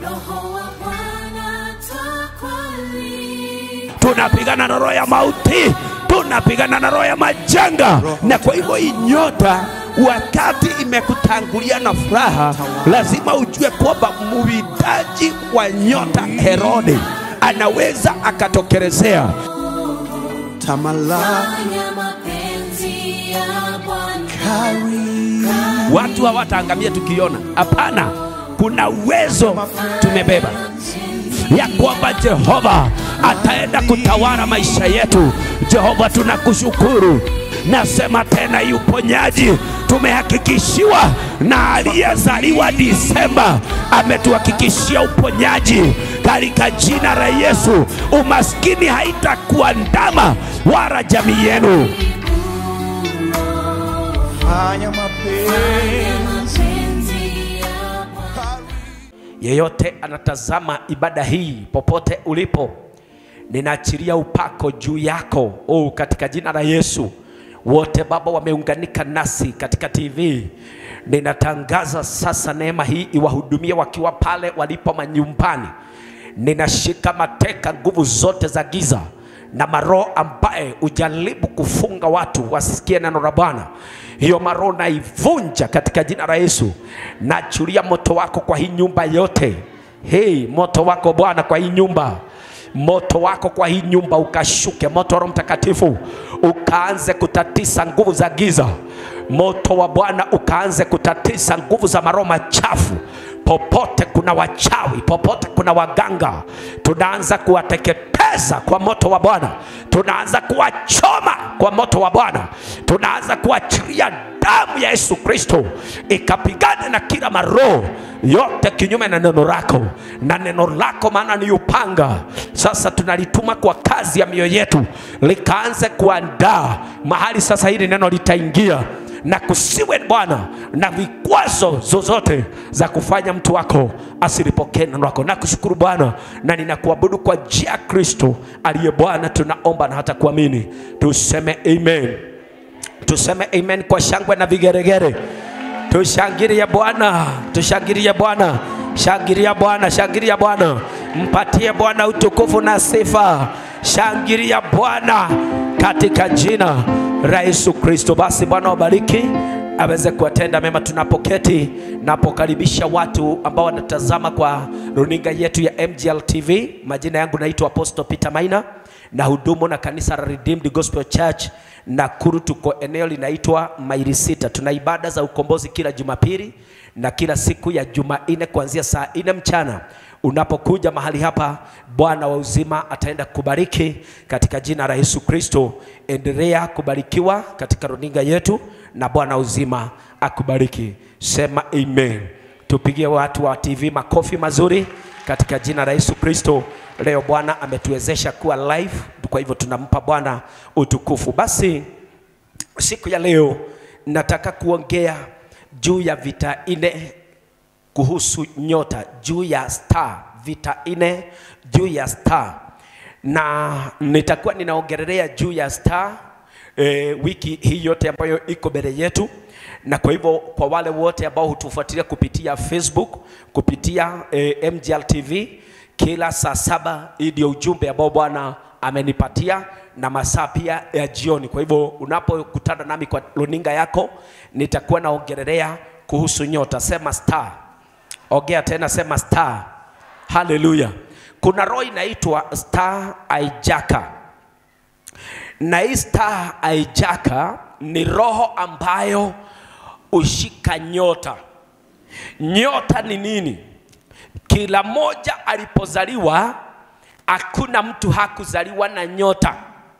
Roho wa Bwana takwali. tunapigana na roho ya mauti, tunapigana na roho ya majanga. Na kwa hivyo hii nyota, wakati imekutangulia na furaha, lazima ujue kwamba muwindaji wa nyota Herode anaweza akatokelezea. Tamalaki Fanya mapenzi ya Bwana. Watu hawataangamia tukiona, hapana. Kuna uwezo tumebeba ya kwamba Jehova ataenda kutawala maisha yetu. Jehova, tunakushukuru. Nasema tena, hii uponyaji tumehakikishiwa na aliyezaliwa Disemba, ametuhakikishia uponyaji katika jina la Yesu. Umaskini haitakuandama wala jamii yenu. fanya mapenzi Mapenzi ya Bwana. yeyote anatazama ibada hii popote ulipo, ninaachilia upako juu yako oh, katika jina la Yesu. Wote Baba wameunganika nasi katika TV, ninatangaza sasa neema hii iwahudumie wakiwa pale walipo manyumbani. Ninashika mateka nguvu zote za giza na maroho ambaye ujaribu kufunga watu wasisikie neno la Bwana. Hiyo maroho naivunja katika jina la Yesu. Nachulia moto wako kwa hii nyumba yote. Hey, moto wako Bwana kwa hii nyumba moto wako kwa hii nyumba ukashuke, moto wa Roho Mtakatifu ukaanze kutatisa nguvu za giza, moto wa Bwana ukaanze kutatisa nguvu za maroho machafu. Popote kuna wachawi, popote kuna waganga, tunaanza kuwateketeza kwa moto wa Bwana, tunaanza kuwachoma kwa moto wa Bwana, tunaanza kuachilia damu ya Yesu Kristo ikapigane na kila maroho yote kinyume na neno lako, na neno lako maana ni upanga. Sasa tunalituma kwa kazi ya mioyo yetu, likaanze kuandaa mahali sasa hili neno litaingia na kusiwe Bwana na vikwazo zozote za kufanya mtu wako asilipokee neno lako. Nakushukuru Bwana na ninakuabudu kwa njia ya Kristo aliye Bwana, tunaomba na hata kuamini, tuseme amen. Tuseme amen kwa shangwe na vigeregere. Tushangilie Bwana, tushangilie Bwana, shangilia Bwana, shangilia Bwana, mpatie Bwana utukufu na sifa. Shangilia Bwana katika jina la Yesu Kristo. Basi Bwana wabariki aweze kuwatenda mema tunapoketi. Napokaribisha watu ambao wanatazama kwa runinga yetu ya MGL TV. Majina yangu naitwa Apostle Peter Maina na hudumu na kanisa la Redeemed Gospel Church Nakuru. Tuko eneo linaitwa Maili Sita. Tuna ibada za ukombozi kila Jumapili na kila siku ya Jumanne kuanzia saa nne mchana. Unapokuja mahali hapa, Bwana wa uzima ataenda kubariki katika jina la Yesu Kristo. Endelea kubarikiwa katika runinga yetu na Bwana wa uzima akubariki. Sema amen. Tupigie watu wa TV makofi mazuri katika jina la Yesu Kristo. Leo Bwana ametuwezesha kuwa live, kwa hivyo tunampa Bwana utukufu. Basi siku ya leo nataka kuongea juu ya vita nne kuhusu nyota, juu ya star, vita nne juu ya star, na nitakuwa ninaongelelea juu ya star e, wiki hii yote ambayo iko mbele yetu na kwa hivyo kwa wale wote ambao hutufuatilia kupitia Facebook, kupitia e, MGL TV kila saa saba, hii ndio ujumbe ambao Bwana amenipatia na masaa pia ya jioni. Kwa hivyo unapokutana nami kwa runinga yako, nitakuwa naongelelea kuhusu nyota. Sema star, ongea tena, sema star. Haleluya! Kuna roho inaitwa star hijacker na hii star hijacker ni roho ambayo ushika nyota. Nyota ni nini? Kila moja alipozaliwa, hakuna mtu hakuzaliwa na nyota,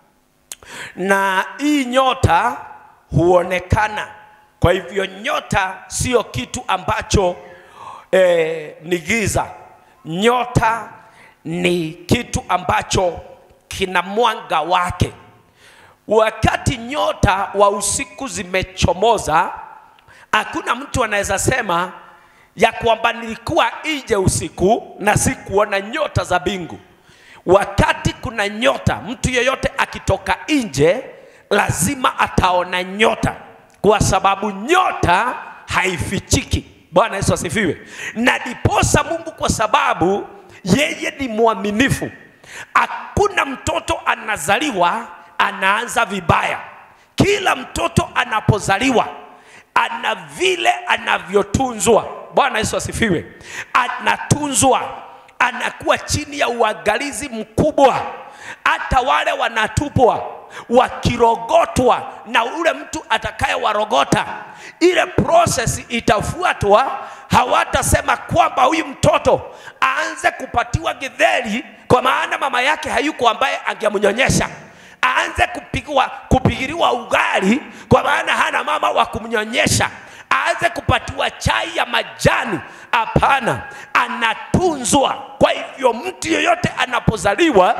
na hii nyota huonekana. Kwa hivyo nyota sio kitu ambacho eh, ni giza. Nyota ni kitu ambacho kina mwanga wake. Wakati nyota wa usiku zimechomoza, hakuna mtu anaweza sema ya kwamba nilikuwa nje usiku na sikuona nyota za bingu. Wakati kuna nyota, mtu yeyote akitoka nje lazima ataona nyota, kwa sababu nyota haifichiki. Bwana Yesu asifiwe. Na diposa Mungu, kwa sababu yeye ni mwaminifu, hakuna mtoto anazaliwa anaanza vibaya. Kila mtoto anapozaliwa ana vile anavyotunzwa. Bwana Yesu asifiwe. Anatunzwa, anakuwa chini ya uangalizi mkubwa. Hata wale wanatupwa wakirogotwa na ule mtu atakayewarogota, ile process itafuatwa. Hawatasema kwamba huyu mtoto aanze kupatiwa githeri kwa maana mama yake hayuko ambaye angemnyonyesha aanze kupigwa, kupigiriwa ugali kwa maana hana mama wa kumnyonyesha, aanze kupatiwa chai ya majani. Hapana, anatunzwa. Kwa hivyo mtu yeyote anapozaliwa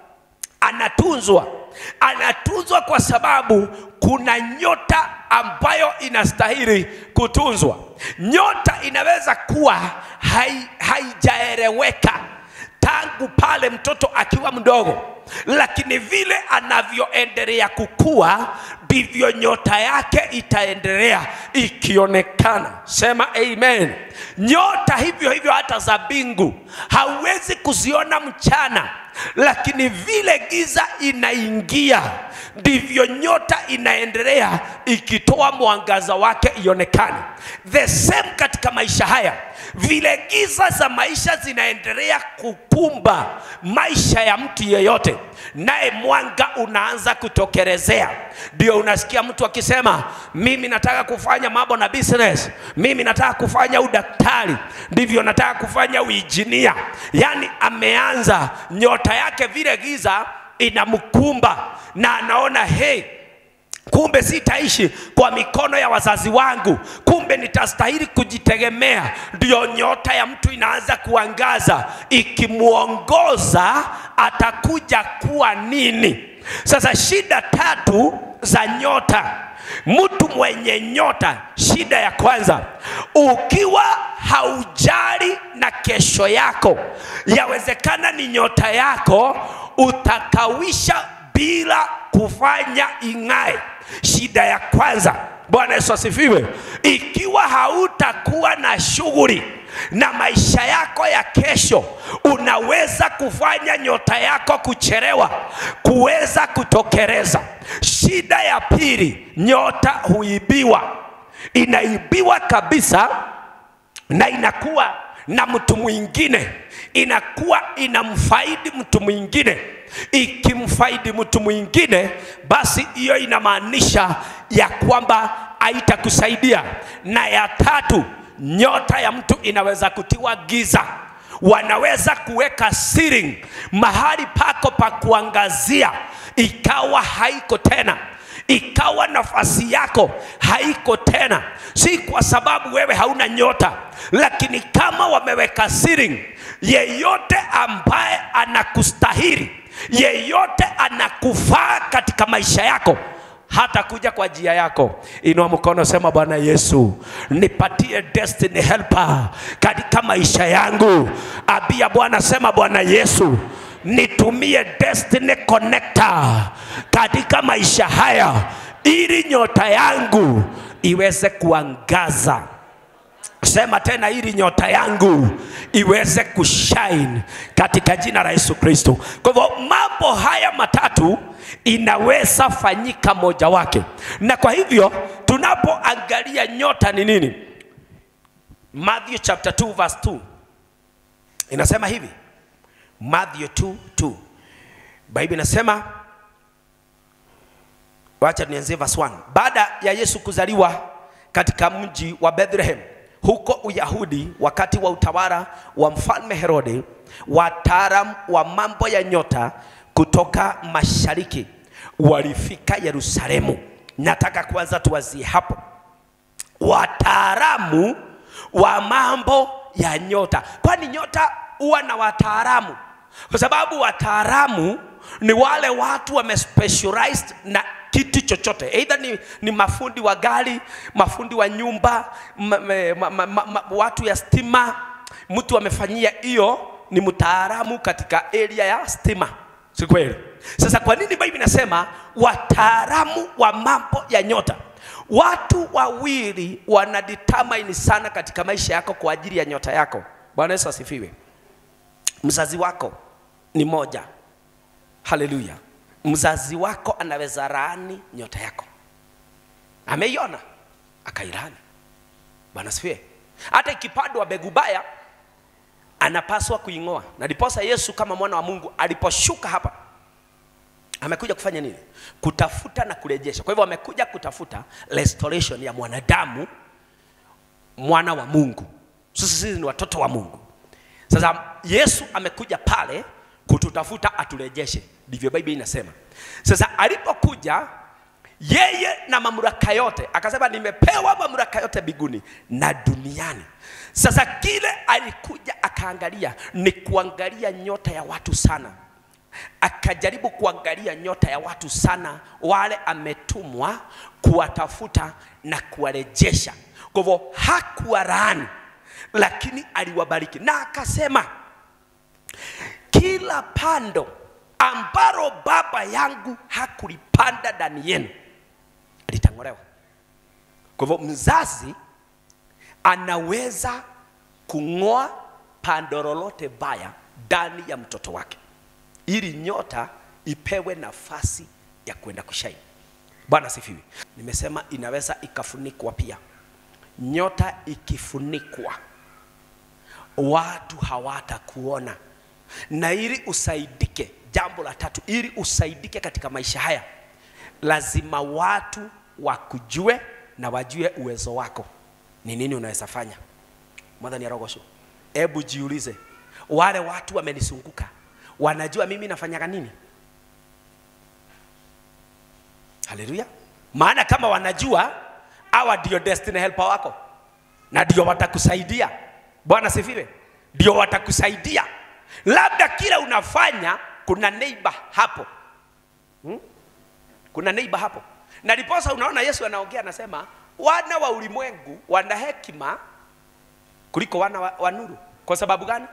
anatunzwa, anatunzwa kwa sababu kuna nyota ambayo inastahili kutunzwa. Nyota inaweza kuwa hai, haijaeleweka tangu pale mtoto akiwa mdogo, lakini vile anavyoendelea kukua ndivyo nyota yake itaendelea ikionekana. Sema amen. Nyota hivyo hivyo hata za mbingu hauwezi kuziona mchana, lakini vile giza inaingia ndivyo nyota inaendelea ikitoa mwangaza wake ionekane. The same katika maisha haya, vile giza za maisha zinaendelea kukumba maisha ya mtu yeyote, naye mwanga unaanza kutokelezea. Ndio unasikia mtu akisema, mimi nataka kufanya mambo na business, mimi nataka kufanya udaktari, ndivyo nataka kufanya uinjinia. Yaani ameanza nyota yake, vile giza inamkumba na anaona hey, kumbe sitaishi kwa mikono ya wazazi wangu, kumbe nitastahili kujitegemea. Ndiyo nyota ya mtu inaanza kuangaza, ikimwongoza atakuja kuwa nini. Sasa shida tatu za nyota. Mtu mwenye nyota, shida ya kwanza, ukiwa haujali na kesho yako, yawezekana ni nyota yako utakawisha bila kufanya ing'ae. Shida ya kwanza. Bwana Yesu asifiwe. Ikiwa hautakuwa na shughuli na maisha yako ya kesho, unaweza kufanya nyota yako kuchelewa kuweza kutokeleza. Shida ya pili, nyota huibiwa, inaibiwa kabisa na inakuwa na mtu mwingine, inakuwa inamfaidi mtu mwingine. Ikimfaidi mtu mwingine, basi hiyo inamaanisha ya kwamba haitakusaidia. Na ya tatu, nyota ya mtu inaweza kutiwa giza. Wanaweza kuweka ceiling mahali pako pa kuangazia, ikawa haiko tena ikawa nafasi yako haiko tena, si kwa sababu wewe hauna nyota, lakini kama wameweka ceiling, yeyote ambaye anakustahili, yeyote anakufaa katika maisha yako hata kuja kwa njia yako. Inua mkono, sema Bwana Yesu, nipatie destiny helper katika maisha yangu. Abia Bwana, sema Bwana Yesu, nitumie destiny connector katika maisha haya, ili nyota yangu iweze kuangaza. Sema tena, ili nyota yangu iweze kushine katika jina la Yesu Kristo. Kwa hivyo mambo haya matatu inaweza fanyika moja wake, na kwa hivyo tunapoangalia nyota ni nini, Matthew chapter 2 verse 2 inasema hivi Matthew 2 2 Biblia inasema, wacha nianzie verse 1. Baada ya Yesu kuzaliwa katika mji wa Bethlehem huko Uyahudi, wakati wa utawala wa mfalme Herode, wataalamu wa mambo ya nyota kutoka mashariki walifika Yerusalemu. Nataka kwanza tuwazie hapo, wataalamu wa mambo ya nyota, kwani nyota huwa na wataalamu, kwa sababu wataalamu ni wale watu wamespecialized na kitu chochote, either ni, ni mafundi wa gari, mafundi wa nyumba, ma, ma, ma, ma, ma, watu ya stima. Mtu amefanyia hiyo, ni mtaalamu katika area ya stima, si kweli? Sasa kwa nini Biblia inasema wataalamu wa mambo ya nyota? watu wawili wana determine sana katika maisha yako kwa ajili ya nyota yako. Bwana Yesu asifiwe. Mzazi wako ni moja. Haleluya. Mzazi wako anaweza laani nyota yako, ameiona akailani. Bwana asifiwe. Hata ikipandwa mbegu baya anapaswa kuing'oa, na ndiposa Yesu kama mwana wa Mungu aliposhuka hapa amekuja kufanya nini? Kutafuta na kurejesha. Kwa hivyo amekuja kutafuta restoration ya mwanadamu, mwana wa Mungu. Sisi sisi ni watoto wa Mungu. Sasa Yesu amekuja pale kututafuta aturejeshe, ndivyo Biblia inasema. Sasa alipokuja yeye na mamlaka yote, akasema nimepewa mamlaka yote mbinguni na duniani. Sasa kile alikuja akaangalia ni kuangalia nyota ya watu sana akajaribu kuangalia nyota ya watu sana, wale ametumwa kuwatafuta na kuwarejesha. Kwa hivyo hakuwalaani, lakini aliwabariki na akasema, kila pando ambalo baba yangu hakulipanda ndani yenu litang'olewa. Kwa hivyo mzazi anaweza kung'oa pando lolote baya ndani ya mtoto wake ili nyota ipewe nafasi ya kwenda kushaini. Bwana sifiwe. Nimesema inaweza ikafunikwa pia. Nyota ikifunikwa, watu hawatakuona, na ili usaidike, jambo la tatu, ili usaidike katika maisha haya, lazima watu wakujue na wajue uwezo wako ni nini unaweza fanya. Mwathani arogocwo, hebu jiulize, wale watu wamenizunguka wanajua mimi nafanyaga nini? Haleluya! Maana kama wanajua, hawa ndio destiny helper wako na ndio watakusaidia. Bwana sifiwe, ndio watakusaidia. Labda kila unafanya kuna neighbor hapo hmm? Kuna neighbor hapo, na ndiposa unaona Yesu anaongea anasema, wana wa ulimwengu wana hekima kuliko wana wa, wa nuru. Kwa sababu gani?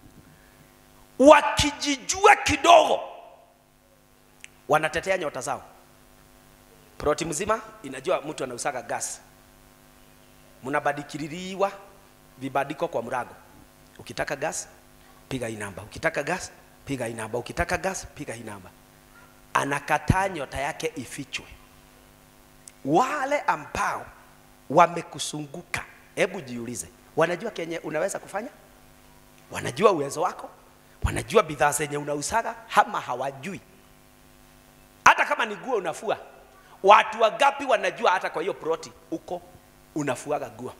wakijijua kidogo wanatetea nyota zao. Ploti mzima inajua mtu anausaga gas, mnabadikiririwa vibadiko kwa mrago. Ukitaka gas piga hii namba, ukitaka gas piga hii namba, ukitaka gas piga hii namba. Anakataa nyota yake ifichwe. Wale ambao wamekusunguka, hebu jiulize, wanajua kenye unaweza kufanya? Wanajua uwezo wako? wanajua bidhaa zenye unausaga ama hawajui? Hata kama ni nguo unafua, watu wangapi wanajua hata kwa hiyo ploti uko unafuaga nguo?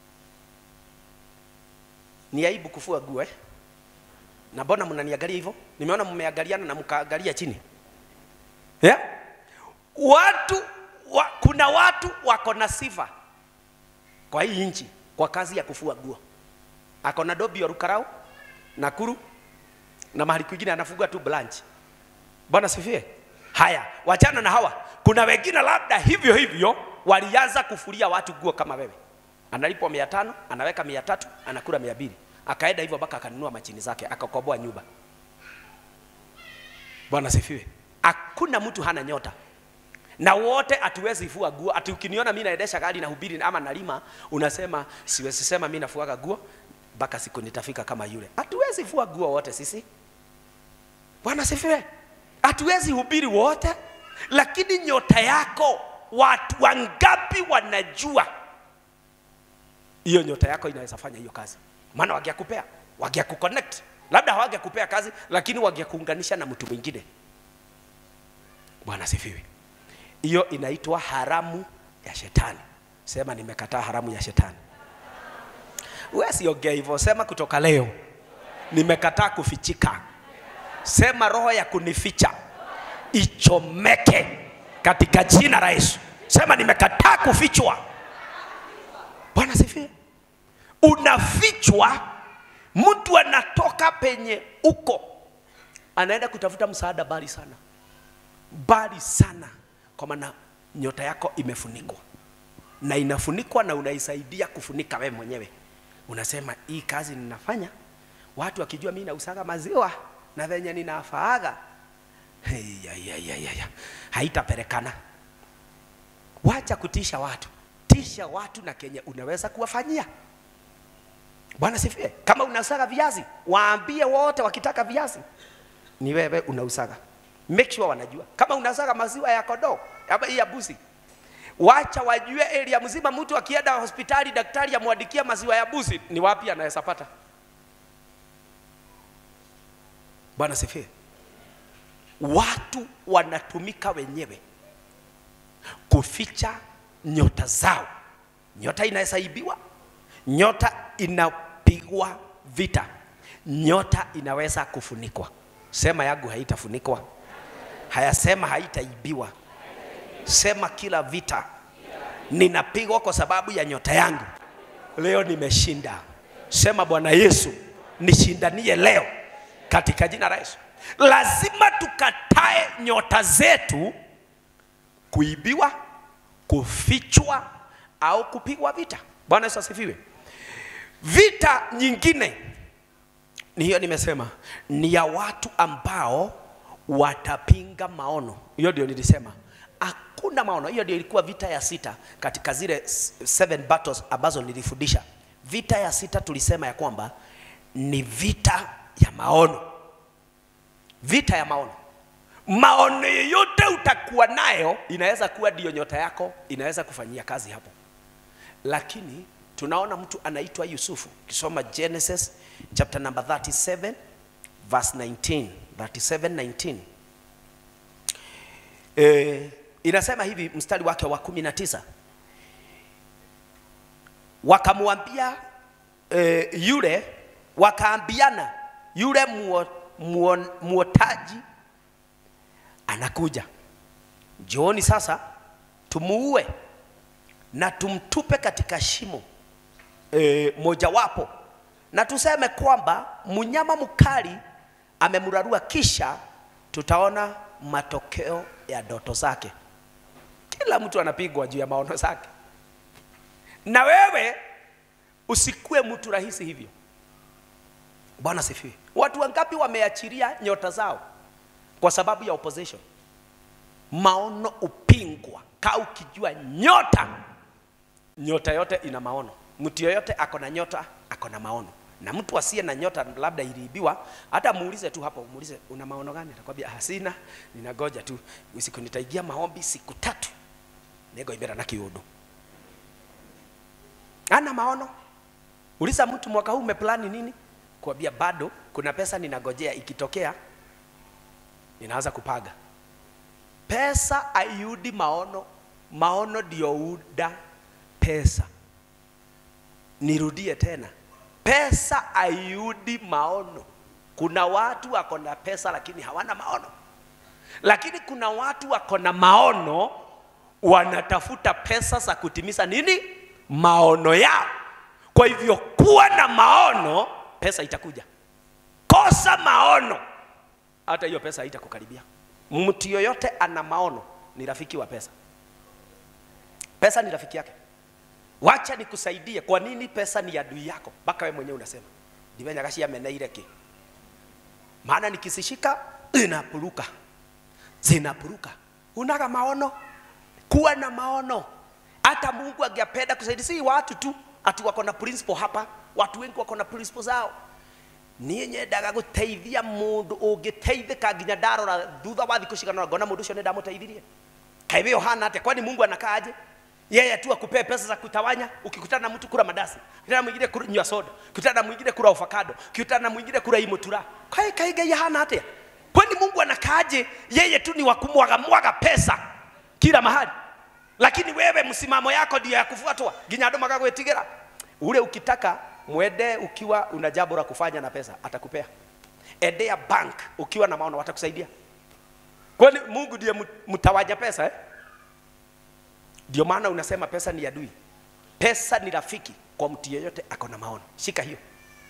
Ni aibu kufua nguo eh? Na mbona mnaniangalia hivyo? Nimeona mmeangaliana na mkaangalia chini yeah? Watu wa, kuna watu wako na sifa kwa hii nchi kwa kazi ya kufua nguo. Ako na dobi ya Rukarau, Nakuru na mahali kwingine anafuga tu branch. Bwana sifie. Haya, wachana na hawa. Kuna wengine labda hivyo hivyo walianza kufulia watu nguo kama wewe. Analipwa mia tano, anaweka mia tatu, anakula mia mbili. Akaenda hivyo mpaka akanunua machini zake, akakoboa nyumba. Bwana sifiwe. Hakuna mtu hana nyota na wote hatuwezi fua nguo. Ati ukiniona mimi naendesha gari na hubiri ama nalima, unasema siwezi sema mimi nafuaga nguo mpaka siku nitafika kama yule. Hatuwezi fua nguo wote sisi. Bwana sifiwe. Hatuwezi hubiri wote, lakini nyota yako, watu wangapi wanajua hiyo nyota yako inaweza fanya hiyo kazi? Maana wangekupea, wangekuconnect, labda hawangekupea kazi, lakini wangekuunganisha na mtu mwingine. Bwana sifiwe. Hiyo inaitwa haramu ya shetani. Sema nimekataa haramu ya shetani. Wewe siongea hivyo, sema kutoka leo nimekataa kufichika. Sema roho ya kunificha ichomeke katika jina la Yesu. Sema nimekataa kufichwa. Bwana sifiwe. Unafichwa, mtu anatoka penye uko, anaenda kutafuta msaada mbali sana, mbali sana, kwa maana nyota yako imefunikwa na inafunikwa na unaisaidia kufunika wewe mwenyewe. Unasema hii kazi ninafanya, watu wakijua mimi nausaga maziwa na venye ninafaaga, hey, ya, ya, ya, ya, ya. haitapelekana. wacha kutisha watu, tisha watu na kenye unaweza kuwafanyia. Bwana sifie. Kama unasaga viazi, waambie wote wakitaka viazi ni wewe unausaga. Make sure wanajua. Kama unasaga maziwa ya kondoo ama ya buzi, wacha wajue area mzima. Mtu akienda hospitali, daktari amwandikia maziwa ya buzi, ni wapi anaweza pata? Bwana sifie. Watu wanatumika wenyewe kuficha nyota zao. Nyota inaweza ibiwa, nyota inapigwa vita, nyota inaweza kufunikwa. Sema yangu haitafunikwa, hayasema haitaibiwa. Sema kila vita ninapigwa kwa sababu ya nyota yangu, leo nimeshinda. Sema Bwana Yesu, nishindanie leo katika jina la Yesu. Lazima tukatae nyota zetu kuibiwa, kufichwa au kupigwa vita. Bwana Yesu asifiwe. Vita nyingine ni hiyo nimesema, ni ya watu ambao watapinga maono. Hiyo ndio nilisema hakuna maono. Hiyo ndio ilikuwa vita ya sita katika zile s- seven battles ambazo nilifundisha. Vita ya sita tulisema ya kwamba ni vita ya maono, vita ya maono. Maono yoyote utakuwa nayo inaweza kuwa ndiyo nyota yako, inaweza kufanyia kazi hapo lakini tunaona mtu anaitwa Yusufu. Ukisoma Genesis chapter number 37 verse 19, 37 19. Eh, inasema hivi mstari wake wa 19. Wakamwambia eh, yule wakaambiana yule muo, muo, muotaji anakuja, njooni sasa tumuue na tumtupe katika shimo e, mojawapo na tuseme kwamba mnyama mkali amemrarua, kisha tutaona matokeo ya ndoto zake. Kila mtu anapigwa juu ya maono zake, na wewe usikue mtu rahisi hivyo. Bwana sifiwe. Watu wangapi wameachilia nyota zao kwa sababu ya opposition? Maono upingwa. Kaa ukijua nyota nyota yote ina maono. Mtu yoyote ako na nyota, ako na maono. Na mtu asiye na nyota labda iliibiwa, hata muulize tu hapo, muulize una maono gani? Atakwambia hasina, ninagoja tu usiku nitaigia maombi siku tatu nego ibera na kiudu. Ana maono. Uliza mtu mwaka huu umeplani nini? Kwambia bado kuna pesa ninagojea, ikitokea ninaanza kupaga. Pesa aiudi maono, maono ndio uda pesa. Nirudie tena, pesa aiudi maono. Kuna watu wako na pesa lakini hawana maono, lakini kuna watu wako na maono wanatafuta pesa za kutimiza nini? Maono yao. Kwa hivyo kuwa na maono, pesa itakuja. Kosa maono, hata hiyo pesa haitakukaribia. Mtu yoyote ana maono ni rafiki wa pesa. Pesa ni rafiki yake. Wacha nikusaidie. Kwa nini pesa ni adui yako? Mpaka wewe mwenyewe unasema ndivenya gashi ameneire ki, maana nikisishika zinapuruka, zinapuruka. Unaga maono, kuwa na maono. Hata Mungu angependa kusaidia, si watu tu ati wako na principle hapa. Watu wengi wako na principle zao niä nyendaga gå teithia må ndå å ngä teithä nginya ndarora thutha wa thikå cigana ngona må ndå å cio nä ndamå teithirie kaä we hana atä kwani mungu anakaaje yeye tu akupee pesa za kutawanya ukikutana na mtu kula madasi ukikutana na mwingine kunywa soda ukikutana na mwingine kula avocado ukikutana na mwingine kula imutura kai kai gai hana atia kwani mungu anakaaje yeye tu ni wa kumwaga mwaga pesa kila mahali lakini wewe msimamo yako ndio ya kufuatwa nginya andå magagwĩtigĩra ule ukitaka mwende ukiwa una jambo la kufanya na pesa atakupea endea bank ukiwa na maono watakusaidia kwani mungu ndiye mtawaja pesa eh? ndio maana unasema pesa ni adui pesa ni rafiki kwa mtu yeyote ako na maono shika hiyo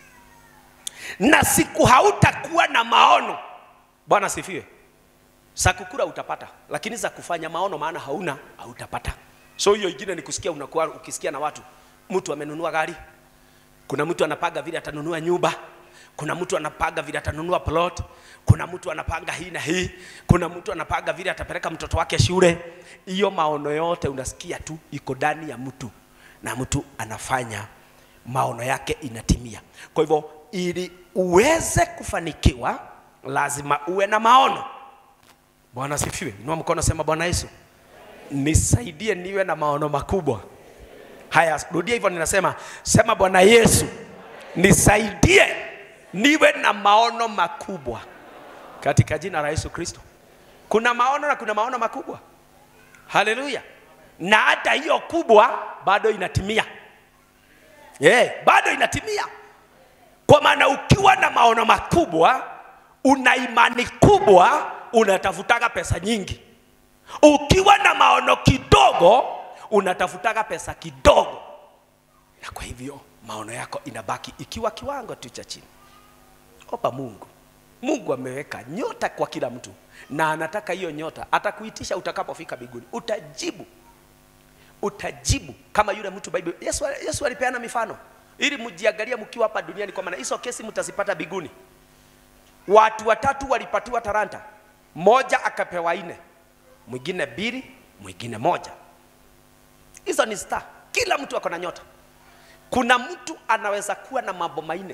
na siku hautakuwa na maono bwana sifiwe za kukula utapata lakini za kufanya maono maana hauna hautapata so hiyo ingine ni kusikia unakuwa ukisikia na watu mtu amenunua gari kuna mtu anapaga vile atanunua nyumba kuna mtu anapanga vile atanunua plot, kuna mtu anapanga hii na hii, kuna mtu anapanga vile atapeleka mtoto wake shule. Hiyo maono yote unasikia tu iko ndani ya mtu, na mtu anafanya maono yake inatimia. Kwa hivyo ili uweze kufanikiwa, lazima uwe na maono. Bwana asifiwe. Inua mkono, sema Bwana Yesu, nisaidie niwe na maono makubwa. Haya, rudia hivyo, ninasema sema, Bwana Yesu, nisaidie niwe na maono makubwa katika jina la Yesu Kristo. Kuna maono na kuna maono makubwa. Haleluya! Na hata hiyo kubwa bado inatimia. Yeah, bado inatimia, kwa maana ukiwa na maono makubwa, una imani kubwa, unatafutaga pesa nyingi. Ukiwa na maono kidogo, unatafutaga pesa kidogo, na kwa hivyo maono yako inabaki ikiwa kiwango tu cha chini. Omba Mungu. Mungu ameweka nyota kwa kila mtu, na anataka hiyo nyota atakuitisha utakapofika mbinguni, utajibu utajibu kama yule mtu Bible. Yesu, Yesu alipeana mifano ili mjiangalie mkiwa hapa duniani, kwa maana hizo kesi mtazipata biguni. Watu watatu walipatiwa talanta, moja akapewa nne, mwingine mbili, mwingine moja. Hizo ni star. Kila mtu ako na nyota. Kuna mtu anaweza kuwa na mambo manne,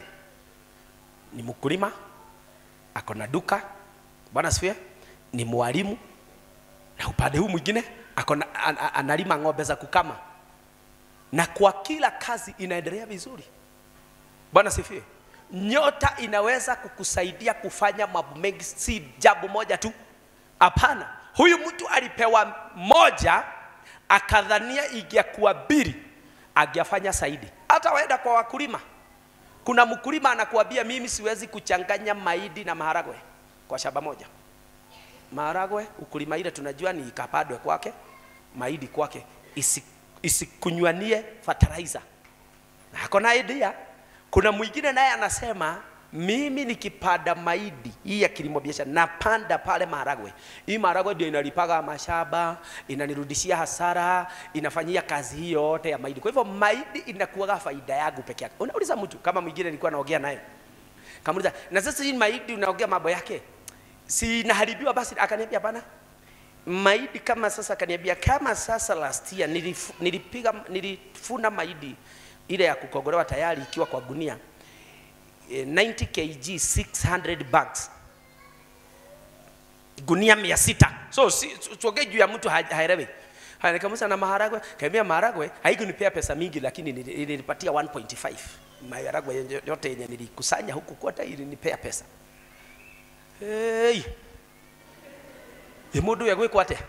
ni mkulima, ako na duka, Bwana asifiwe, ni mwalimu, na upande huu mwingine ako na, an, an, analima ng'ombe za kukama, na kwa kila kazi inaendelea vizuri. Bwana sifiwe. Nyota inaweza kukusaidia kufanya mambo mengi, si jambo moja tu. Hapana, huyu mtu alipewa moja, akadhania ingekuwa mbili, angefanya zaidi. Hata waenda kwa wakulima, kuna mkulima anakuambia mimi siwezi kuchanganya mahindi na maharagwe kwa shamba moja maharagwe ukulima ile tunajua ni ikapadwe kwake, mahindi kwake, isi, isikunywanie fertilizer. Na ako na idea. Kuna mwingine naye anasema mimi nikipanda mahindi hii ya kilimo biashara, napanda pale maharagwe. Hii maharagwe ndio inalipaga mashamba, inanirudishia hasara, inafanyia kazi hii yote ya mahindi. Kwa hivyo mahindi inakuwaga faida yangu peke yake. Unauliza mtu kama mwingine nilikuwa naongea naye, kamuuliza na sasa hii mahindi unaongea mambo yake si inaharibiwa basi akaniambia hapana maidi kama sasa akaniambia kama sasa last year nilif, nilipiga nilifuna maidi ile ya kukogolewa tayari ikiwa kwa gunia eh, 90 kg 600 bags gunia mia sita so si, tuongee juu ya mtu ha- haelewi Haya, nikamuuliza na maharagwe kaambia maharagwe haikunipea pesa mingi lakini nili- ilinipatia 1.5 maharagwe yote yenye nilikusanya huku kote ilinipea pesa hey. mundu uyu agwikwo atia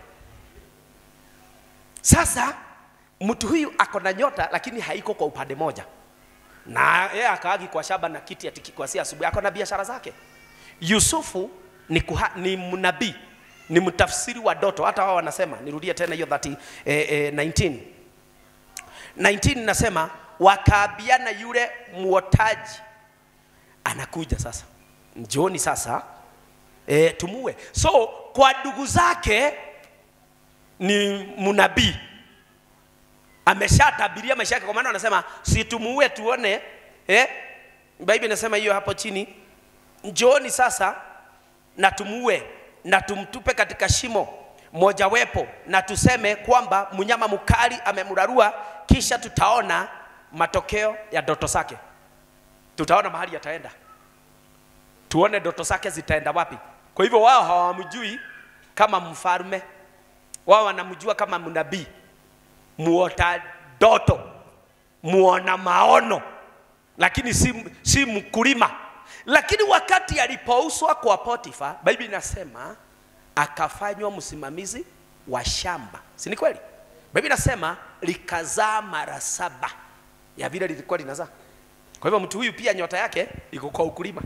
sasa mtu huyu ako na nyota lakini haiko kwa upande moja na yeye akaagi kwa shamba na kiti ati kuanzia asubuhi ako na biashara zake yusufu ni, kuha, ni mnabii ni mtafsiri wa doto hata wao wanasema nirudie tena hiyo 30 eh, eh, 19 19 nasema wakaambiana yule mwotaji anakuja sasa njooni sasa e, tumue so kwa ndugu zake ni mnabii ameshatabiria maisha yake kwa maana wanasema situmuue tuone eh? Biblia inasema hiyo hapo chini njooni sasa na tumuue na tumtupe katika shimo mojawepo na tuseme kwamba mnyama mkali amemrarua kisha tutaona matokeo ya ndoto zake tutaona mahali yataenda tuone ndoto zake zitaenda wapi. Kwa hivyo wao hawamjui kama mfalme, wao wanamjua kama mnabii, muota ndoto, muona maono, lakini si, si mkulima. Lakini wakati alipouswa kwa Potifa, Biblia inasema akafanywa msimamizi wa shamba, si ni kweli? Biblia inasema likazaa mara saba ya vile lilikuwa linazaa. Kwa hivyo mtu huyu pia nyota yake iko kwa ukulima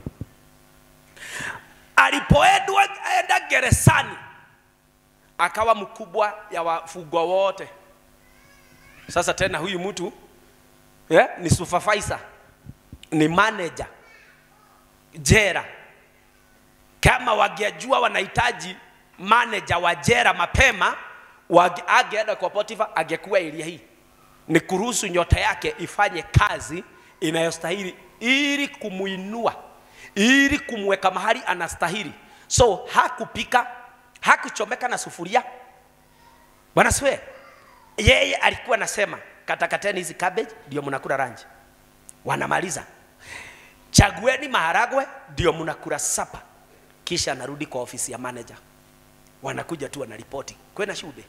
alipoendwa enda gerezani akawa mkubwa ya wafungwa wote. Sasa tena huyu mtu yeah, ni supervisor, ni manager jera. Kama wangejua wanahitaji manager wa jera mapema, wage- angeenda kwa Potifa, angekuwa eria hii ni kuruhusu nyota yake ifanye kazi inayostahili ili kumuinua ili kumweka mahali anastahili. So hakupika, hakuchomeka na sufuria. Bwana siwe, yeye alikuwa anasema katakateni hizi cabbage ndio mnakula ranji. Wanamaliza, chagueni maharagwe ndio mnakula sapa. Kisha anarudi kwa ofisi ya manager, wanakuja tu wanaripoti kwena shule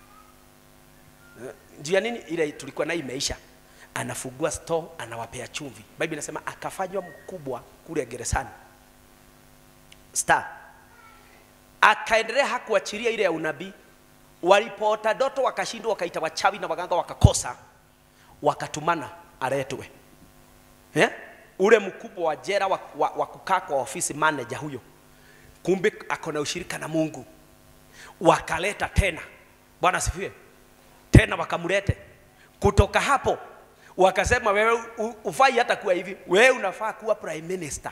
juu ya nini ile tulikuwa nayo imeisha anafungua store anawapea chumvi bible inasema akafanywa mkubwa kule gerezani star akaendelea hakuachilia ile ya unabii walipoota doto wakashindwa wakaita wachawi na waganga wakakosa wakatumana aletwe eh? ule mkubwa wa jera wa, wa, wa kukaa kwa ofisi manager huyo kumbe ako na ushirika na mungu wakaleta tena bwana sifiwe tena wakamlete kutoka hapo wakasema wewe u- ufai hata kuwa hivi wewe unafaa kuwa prime minister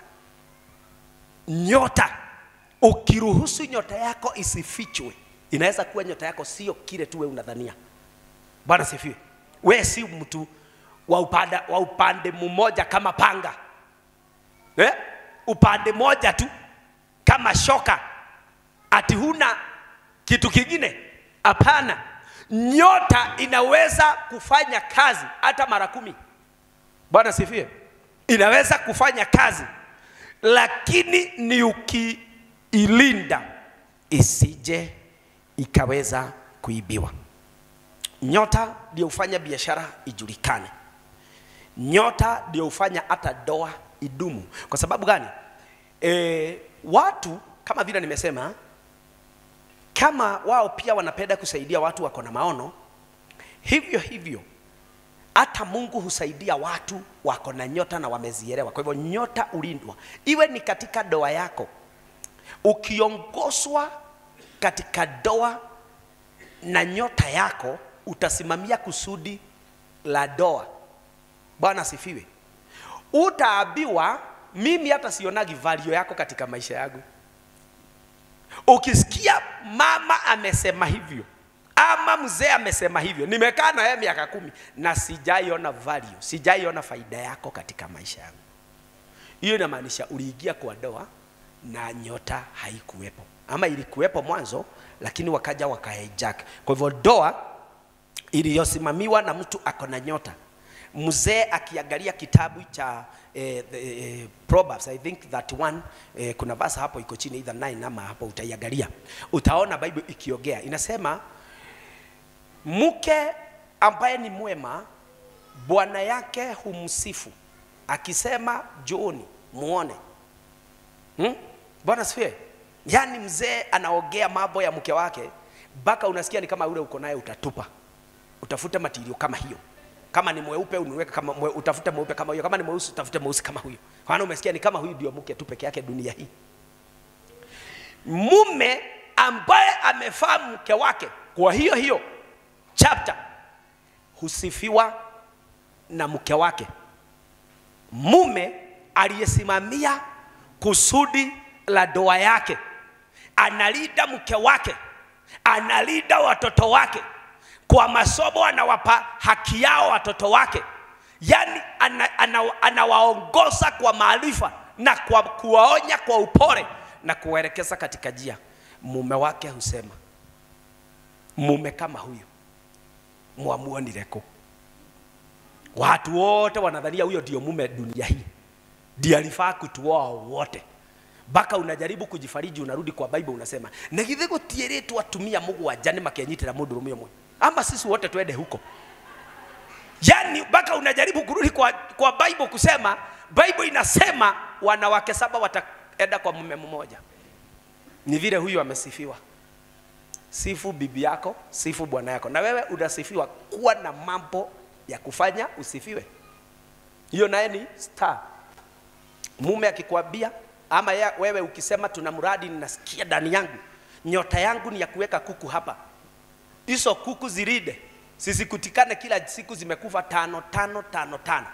nyota ukiruhusu nyota yako isifichwe inaweza kuwa nyota yako sio kile tu wewe unadhania bwana sifiwe wewe si mtu wa upande, wa upande mmoja kama panga eh? upande moja tu kama shoka ati huna kitu kingine hapana nyota inaweza kufanya kazi hata mara kumi bwana sifie inaweza kufanya kazi lakini ni ukiilinda isije ikaweza kuibiwa nyota ndio hufanya biashara ijulikane nyota ndio hufanya hata doa idumu kwa sababu gani e, watu kama vile nimesema kama wao pia wanapenda kusaidia watu wako na maono hivyo hivyo hata mungu husaidia watu wako na nyota na wamezielewa kwa hivyo nyota ulindwa iwe ni katika doa yako ukiongozwa katika doa na nyota yako utasimamia kusudi la doa bwana asifiwe utaambiwa mimi hata sionagi value yako katika maisha yangu ukisikia mama amesema hivyo ama mzee amesema hivyo nimekaa na yeye miaka kumi na sijaiona value sijaiona faida yako katika maisha yangu hiyo inamaanisha uliingia kwa doa na nyota haikuwepo ama ilikuwepo mwanzo lakini wakaja wakahijack kwa hivyo doa iliyosimamiwa na mtu ako na nyota mzee akiangalia kitabu cha eh, the, eh, Proverbs I think that one eh, kuna verse hapo iko chini either 9 ama hapo utaiangalia utaona Bible ikiongea inasema mke ambaye ni mwema bwana yake humsifu akisema jooni muone hmm? bwana sifie yaani mzee anaongea mambo ya mke wake mpaka unasikia ni kama ule uko naye utatupa utafute matirio kama hiyo kama ni mweupe uniweke kama mwe, utafute mweupe kama huyo kama ni mweusi utafute mweusi kama huyo maana umesikia ni kama huyu ndio mke tu peke yake dunia hii mume ambaye amefaa mke wake kwa hiyo hiyo chapter husifiwa na mke wake mume aliyesimamia kusudi la doa yake analinda mke wake analinda watoto wake kwa masomo anawapa haki yao watoto wake yaani ana, ana, anawaongoza kwa maarifa na kwa kuwaonya kwa upole na kuwaelekeza katika njia mume wake husema mume kama huyu mwamuonire kũ watu wote wanadhania huyo ndio mume dunia hii ndiye alifaa kutuoa wote mpaka unajaribu kujifariji unarudi kwa bible unasema negithe gũtiĩrĩtwo atumia mũgwanja nĩ makenyitĩra mũndũrũme ũmwe ama sisi wote twende huko yani mpaka unajaribu kurudi kwa, kwa bible kusema bible inasema wanawake saba wataenda kwa mume mmoja ni vile huyu amesifiwa sifu bibi yako sifu bwana yako na wewe unasifiwa kuwa na mambo ya kufanya usifiwe hiyo naye ni star mume akikwambia ama ya, wewe ukisema tuna mradi ninasikia ndani yangu nyota yangu ni ya kuweka kuku hapa hizo kuku ziride sisikutikane kila siku zimekufa tano tano tano tano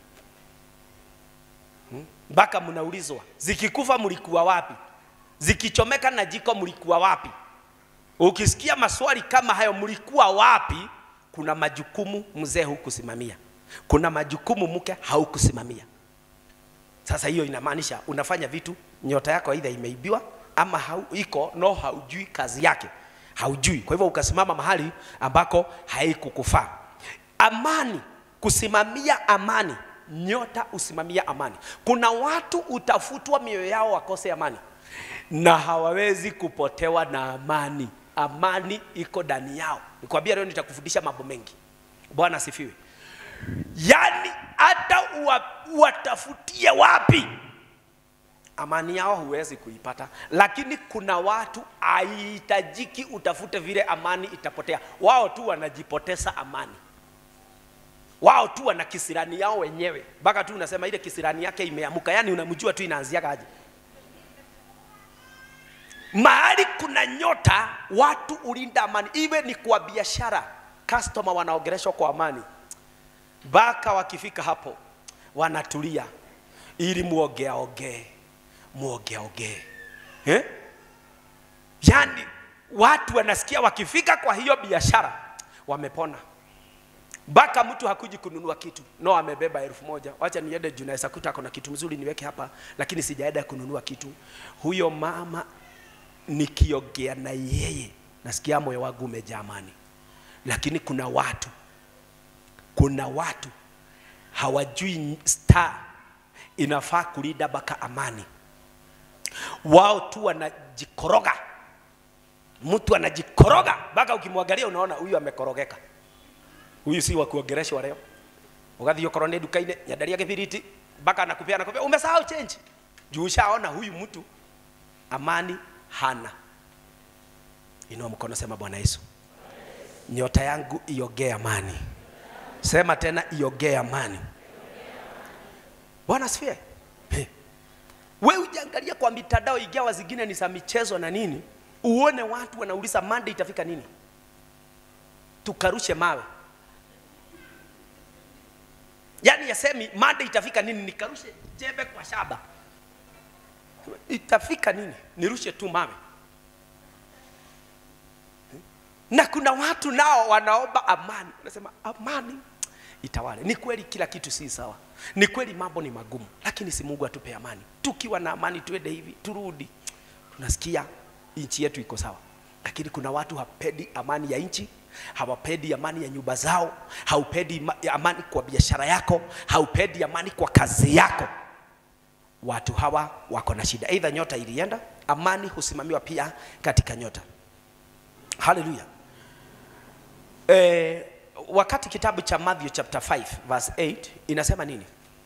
mpaka hmm? mnaulizwa zikikufa mlikuwa wapi zikichomeka na jiko mlikuwa wapi ukisikia maswali kama hayo mlikuwa wapi kuna majukumu mzee hukusimamia kuna majukumu mke haukusimamia Sasa hiyo inamaanisha unafanya vitu, nyota yako aidha imeibiwa ama hau, iko no, haujui kazi yake, haujui. Kwa hivyo ukasimama mahali ambako haikukufaa. Amani, kusimamia amani, nyota usimamia amani. Kuna watu utafutwa mioyo yao wakose amani na hawawezi kupotewa na amani. Amani iko ndani yao. Nikwambia leo nitakufundisha mambo mengi. Bwana asifiwe. Yaani hata uwa, uwatafutie wapi, amani yao huwezi kuipata, lakini kuna watu haihitajiki utafute vile amani itapotea. Wao tu wanajipoteza amani, wao tu wana kisirani yao wenyewe, mpaka tu unasema ile kisirani yake imeamuka, yani unamjua tu inaanziaga aje. Mahali kuna nyota, watu ulinda amani, iwe ni kwa biashara, customer wanaogereshwa kwa amani mpaka wakifika hapo wanatulia ili muogeaogee muogeaogee eh? Yaani watu wanasikia wakifika kwa hiyo biashara wamepona, mpaka mtu hakuji kununua kitu no, amebeba elfu moja wacha niende juu naweza kuta kuna kitu mzuri niweke hapa, lakini sijaenda kununua kitu. Huyo mama nikiogea na yeye nasikia moyo wangu umejaa amani, lakini kuna watu kuna watu hawajui star inafaa kulinda mpaka amani. Wao tu wanajikoroga, mtu anajikoroga mpaka ukimwangalia unaona huyu amekorogeka, huyu si wa kuongeleshwa leo. Ugathiĩ okorwo nĩ nduka-inĩ nyenderia gĩbiriti mpaka anakupea anakupea, umesahau change juu ushaona huyu mtu amani hana. Inua mkono, sema Bwana Yesu, nyota yangu iogee amani. Sema tena iogee amani. Bwana asifiwe. He. We ujiangalia kwa mitandao igawa zingine ni za michezo na nini, uone watu wanauliza Monday itafika nini, tukarushe mawe. Yaani yasemi Monday itafika nini, nikarushe jembe kwa shaba. Itafika nini? Nirushe tu mawe. Na kuna watu nao wanaomba amani, wanasema amani itawale. Ni kweli kila kitu si sawa, ni kweli mambo ni magumu, lakini si Mungu atupe amani. Tukiwa na amani, tuende hivi turudi, tunasikia nchi yetu iko sawa. Lakini kuna watu hapendi amani ya nchi, hawapendi amani ya nyumba zao, haupendi amani kwa biashara yako, haupendi amani kwa kazi yako. Watu hawa wako na shida, aidha nyota ilienda. Amani husimamiwa pia katika nyota. Haleluya. Eh, wakati kitabu cha Matthew chapter 5 verse 8 inasema nini?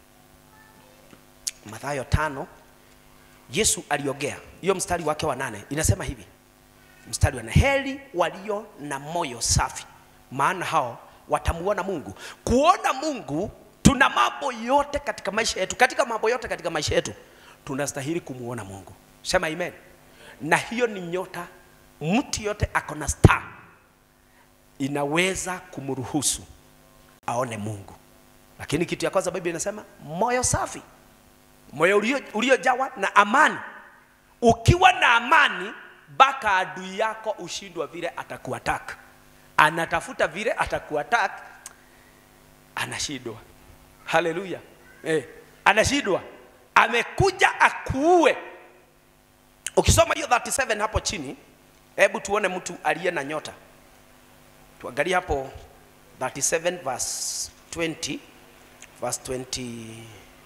Mathayo tano, Yesu aliogea hiyo mstari wake wa nane inasema hivi, mstari wa nane, heri walio na moyo safi, maana hao watamuona Mungu. Kuona Mungu, tuna mambo yote katika maisha yetu, katika mambo yote katika maisha yetu tunastahili kumuona Mungu. Sema amen. Na hiyo ni nyota, mtu yote ako na star inaweza kumruhusu aone Mungu. Lakini kitu ya kwanza Biblia inasema moyo safi, moyo ulio- uliojawa na amani. Ukiwa na amani, mpaka adui yako ushindwa vile atakuattack, anatafuta vile atakuattack, anashindwa. Haleluya, eh, anashindwa, amekuja akuue. Ukisoma hiyo 37 hapo chini, hebu tuone mtu aliye na nyota tuangalie hapo 37 verse 20 verse 20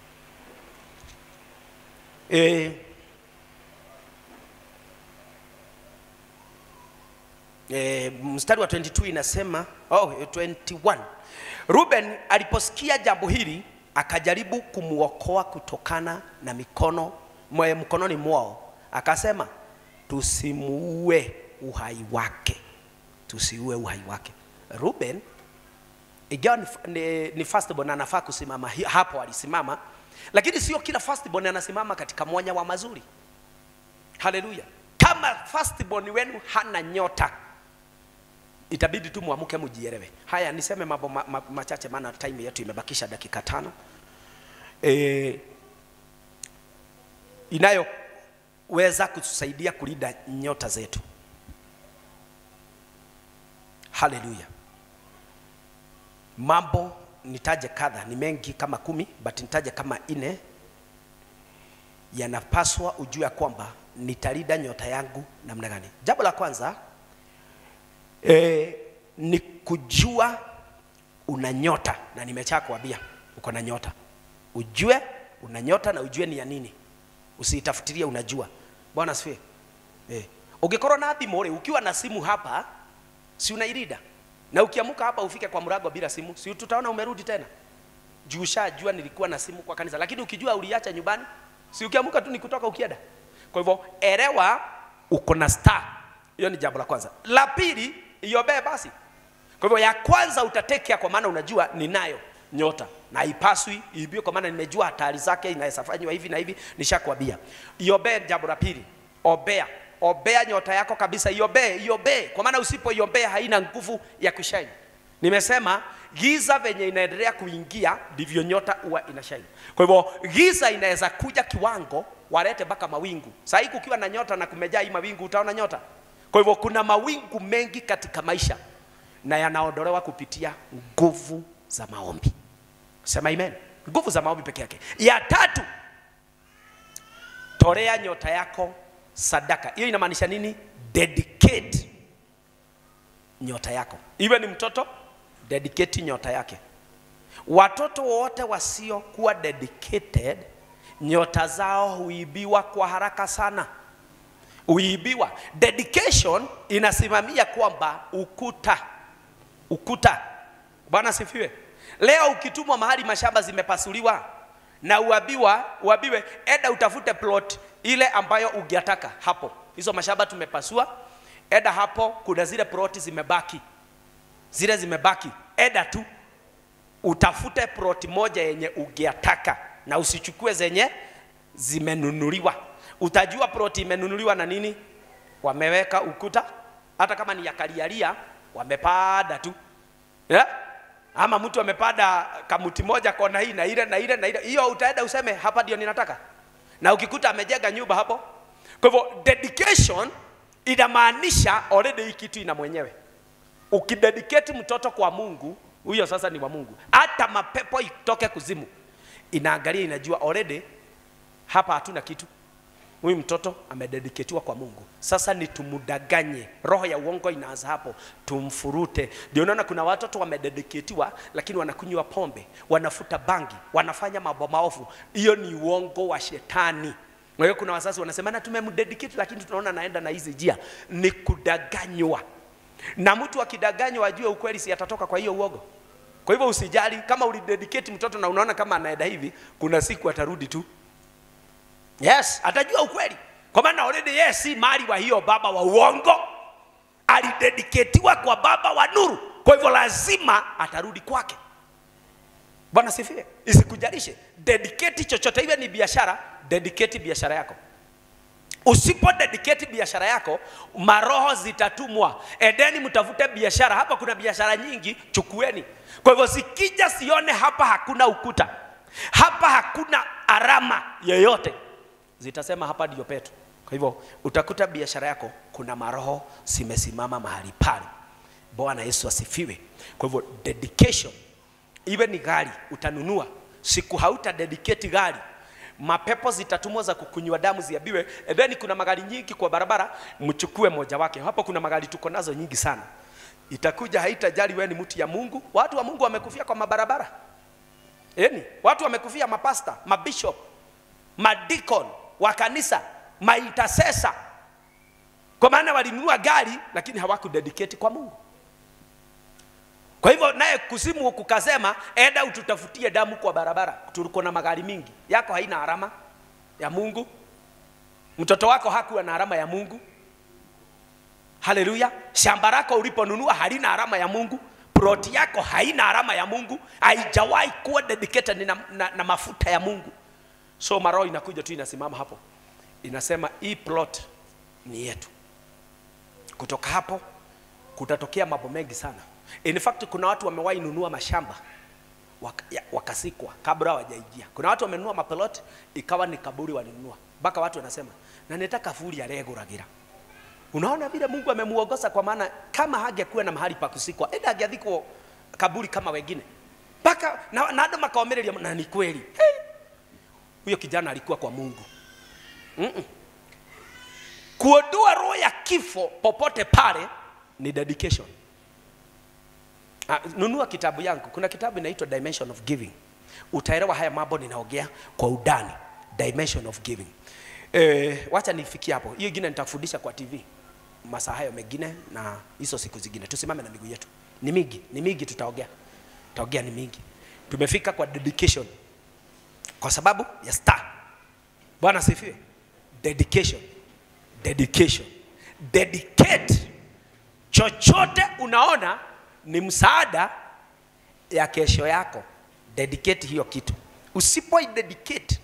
eh, eh, mstari wa 22 inasema oh, 21 Ruben aliposikia jambo hili akajaribu kumwokoa kutokana na mikono mwe mkononi mwao, akasema tusimuue uhai wake tusiue uhai wake. Ruben ingawa ni, ni, ni firstborn anafaa kusimama hi- hapo, alisimama, lakini sio kila firstborn anasimama katika mwanya wa mazuri. Haleluya! Kama firstborn wenu hana nyota, itabidi tu muamuke mujielewe. Haya, niseme mambo ma, ma, machache, maana time yetu imebakisha dakika tano e, inayoweza kutusaidia kulinda nyota zetu. Haleluya. Mambo nitaje kadha, ni mengi kama kumi, but nitaje kama ine yanapaswa ujue ya kwamba nitalinda nyota yangu namna gani. Jambo la kwanza e, ni kujua una nyota, na nimechaa kuambia uko na nyota. Ujue una nyota na ujue ni ya nini, usiitafutirie, unajua. Bwana asifiwe. Eh, ukikorwo na thimũ rĩ, ukiwa na simu hapa, si unairida na ukiamuka hapa ufike kwa mlango bila simu, si tutaona umerudi tena juu ushajua nilikuwa na simu kwa kanisa, lakini ukijua uliacha nyumbani, si ukiamuka tu ni kutoka ukienda. Kwa hivyo elewa uko na star. Hiyo ni jambo la kwanza. La pili, iombee basi. Kwa hivyo ya kwanza utatekea, kwa maana unajua ninayo nyota na haipaswi iibiwe, kwa maana nimejua hatari zake, inaweza fanywa hivi na hivi, nishakwambia. Iombee jambo la pili, ombea ombea nyota yako kabisa, iombee, iombee, kwa maana usipoiombea haina nguvu ya kushine. Nimesema giza venye inaendelea kuingia ndivyo nyota huwa inashine. Kwa hivyo giza inaweza kuja kiwango walete mpaka mawingu. Sasa hii kukiwa na nyota na kumejaa hii mawingu, utaona nyota. Kwa hivyo kuna mawingu mengi katika maisha na yanaondolewa kupitia nguvu za maombi. Sema amen. Nguvu za maombi peke yake. Ya tatu, tolea nyota yako sadaka. Hiyo inamaanisha nini? Dedicate nyota yako. Iwe ni mtoto, dedicate nyota yake. Watoto wote wasiokuwa dedicated, nyota zao huibiwa kwa haraka sana, huibiwa. Dedication inasimamia kwamba ukuta, ukuta. Bwana sifiwe. Leo ukitumwa mahali mashamba zimepasuliwa na uabiwa, uabiwe, eda utafute plot ile ambayo ungetaka hapo. Hizo mashamba tumepasua, eda hapo, kuna zile ploti zimebaki, zile zimebaki, eda tu utafute ploti moja yenye ungetaka na usichukue zenye zimenunuliwa. Utajua ploti imenunuliwa na nini, wameweka ukuta, hata kama ni ya kalialia wamepanda tu yeah? ama mtu amepanda kamuti moja kona hii na ile na ile na ile, hiyo utaenda useme hapa ndio ninataka, na ukikuta amejenga nyumba hapo. Kwa hivyo dedication inamaanisha already hii kitu ina mwenyewe. Ukidedicate mtoto kwa Mungu, huyo sasa ni wa Mungu. Hata mapepo itoke kuzimu, inaangalia inajua already hapa hatuna kitu. Huyu mtoto amedediketiwa kwa Mungu. Sasa ni tumudanganye. Roho ya uongo inaanza hapo, tumfurute. Ndio unaona kuna watoto wamedediketiwa, lakini wanakunywa pombe, wanafuta bangi, wanafanya mambo maovu. Hiyo ni uongo wa shetani. Kwa hiyo kuna wazazi wanasema na tumemdedicate, lakini tunaona naenda na hizi njia. Ni kudanganywa, na mtu akidanganywa ajue ukweli, si atatoka kwa hiyo uongo. Kwa hivyo usijali kama ulidedicate mtoto na unaona kama anaenda hivi, kuna siku atarudi tu Yes, atajua ukweli. Kwa maana already yeye si mali wa hiyo baba wa uongo. Alidediketiwa kwa baba wa nuru. Kwa hivyo lazima atarudi kwake. Bwana sifiwe. Isikujalishe. Dedicate chochote iwe ni biashara, dedicate biashara yako. Usipo dedicate biashara yako, maroho zitatumwa. Edeni mtafute biashara. Hapa kuna biashara nyingi, chukueni. Kwa hivyo sikija sione hapa hakuna ukuta. Hapa hakuna alama yoyote zitasema hapa ndio petu. Kwa hivyo utakuta biashara yako kuna maroho zimesimama mahali pale. Bwana Yesu asifiwe. Kwa hivyo dedication, iwe ni gari utanunua, siku hauta dedicate gari, mapepo zitatumwa za kukunywa damu ziabiwe. And then kuna magari nyingi kwa barabara, mchukue moja wake. Hapo kuna magari tuko nazo nyingi sana, itakuja haitajali wewe ni mtu ya Mungu. Watu wa Mungu wamekufia kwa mabarabara, yani watu wamekufia, mapasta, mabishop, madikon wa kanisa, maintercessor, kwa maana walinunua gari lakini hawakudedicate kwa Mungu. Kwa hivyo naye kusimu kukasema, enda ututafutie damu kwa barabara, tuliko na magari mingi, yako haina alama ya Mungu, mtoto wako hakuwa na alama ya Mungu. Haleluya! Shamba lako uliponunua halina alama ya Mungu, ploti yako haina alama ya Mungu, haijawahi kuwa dedicated na, na, na mafuta ya Mungu. So maroho inakuja tu inasimama hapo, inasema hii plot ni yetu. Kutoka hapo kutatokea mambo mengi sana. In fact, kuna watu wamewahi nunua mashamba waka, ya, wakasikwa kabla hawajaingia. Kuna watu wamenunua maplot ikawa ni kaburi walinunua, mpaka watu wanasema na nitaka furi areguragira. Unaona vile Mungu amemuongoza, kwa maana kama hangekuwa na mahali pa kusikwa, enda angeathikwo kaburi kama wengine, mpaka na, na andũ makaomereria na ni kweli hey! huyo kijana alikuwa kwa Mungu kuondoa roho ya kifo popote pale ni dedication Ah, nunua kitabu yangu kuna kitabu inaitwa dimension of giving utaelewa haya mambo ninaongea kwa udani dimension of giving eh, wacha nifikie hapo hiyo ingine nitakufundisha kwa tv masaa hayo mengine na hizo siku zingine tusimame na miguu yetu ni mingi ni mingi tutaongea tutaongea ni mingi tumefika kwa dedication kwa sababu ya star bwana sifiwe dedication dedication dedicate chochote unaona ni msaada ya kesho yako dedicate hiyo kitu usipoi dedicate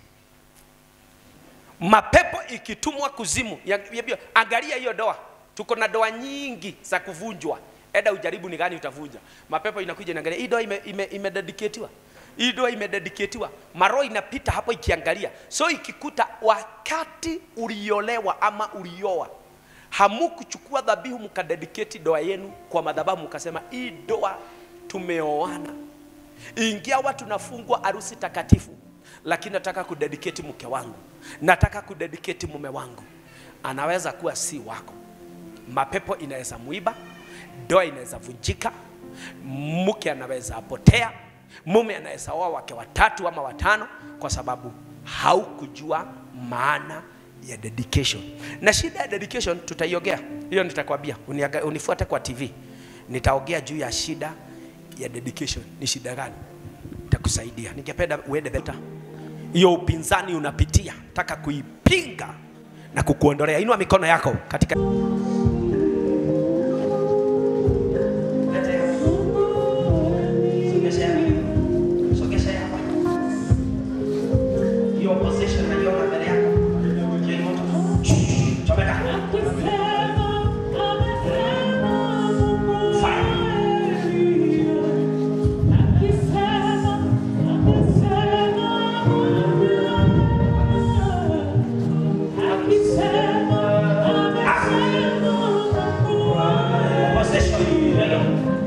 mapepo ikitumwa kuzimu ya, ya, ya, angalia hiyo doa tuko na doa nyingi za kuvunjwa eda ujaribu ni gani utavunja mapepo inakuja inaangalia hii doa ime, ime, imededicatiwa hii doa imededicatiwa maroho inapita hapo ikiangalia so ikikuta wakati uliolewa ama ulioa hamukuchukua dhabihu mkadedicate doa yenu kwa madhabahu mkasema hii doa tumeoana ingawa tunafungwa harusi takatifu lakini nataka kudedicate mke wangu nataka kudedicate mume wangu anaweza kuwa si wako mapepo inaweza muiba doa inaweza vunjika mke anaweza potea mume anaweza oa wake watatu ama watano kwa sababu haukujua maana ya dedication na shida ya dedication tutaiogea hiyo nitakwambia Uniaga- unifuate kwa tv nitaongea juu ya shida ya dedication ni shida gani nitakusaidia ningependa uende beta hiyo upinzani unapitia taka kuipinga na kukuondolea inua mikono yako katika hiyo opposition naiona mbele yako Hiyo moto. Chomeka. Fire. Opposition. Hiyo.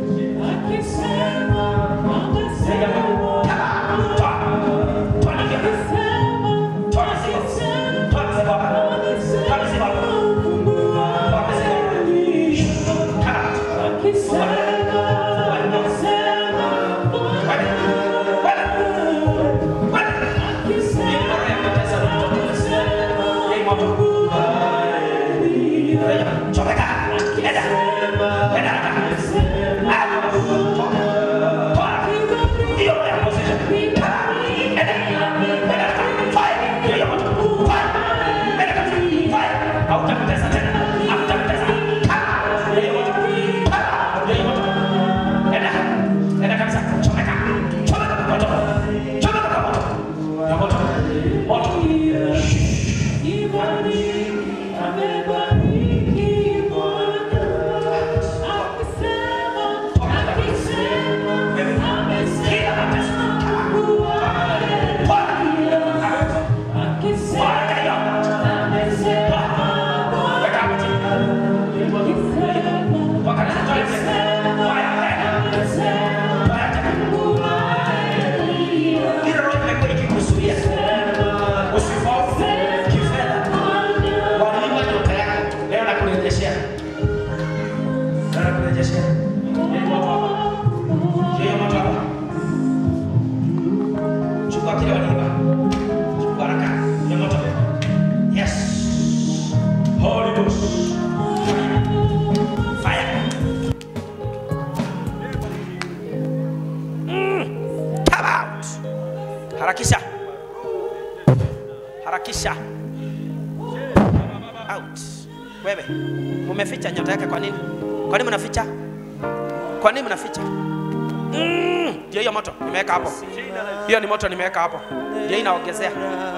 Ile roho imekuwa ikikuzuia. Usifaulu kifedha. Waliima nyota yako. Leo nakurejeshea. Leo nakurejeshea. Yeye moto hapa. Yeye moto hapa. Chukua kile waliiba. Chukua haraka. Yeye moto. Yes. Holy Ghost. Fire. Fire. Come out. Harakisha. Harakisha. Out. Wewe, mumeficha nyota yake kwa nini? Kwa nini mnaficha? Kwa nini mnaficha? Mm, Ndio hiyo moto nimeweka hapo. Hiyo ni moto nimeweka hapo. Ndio inaongezea.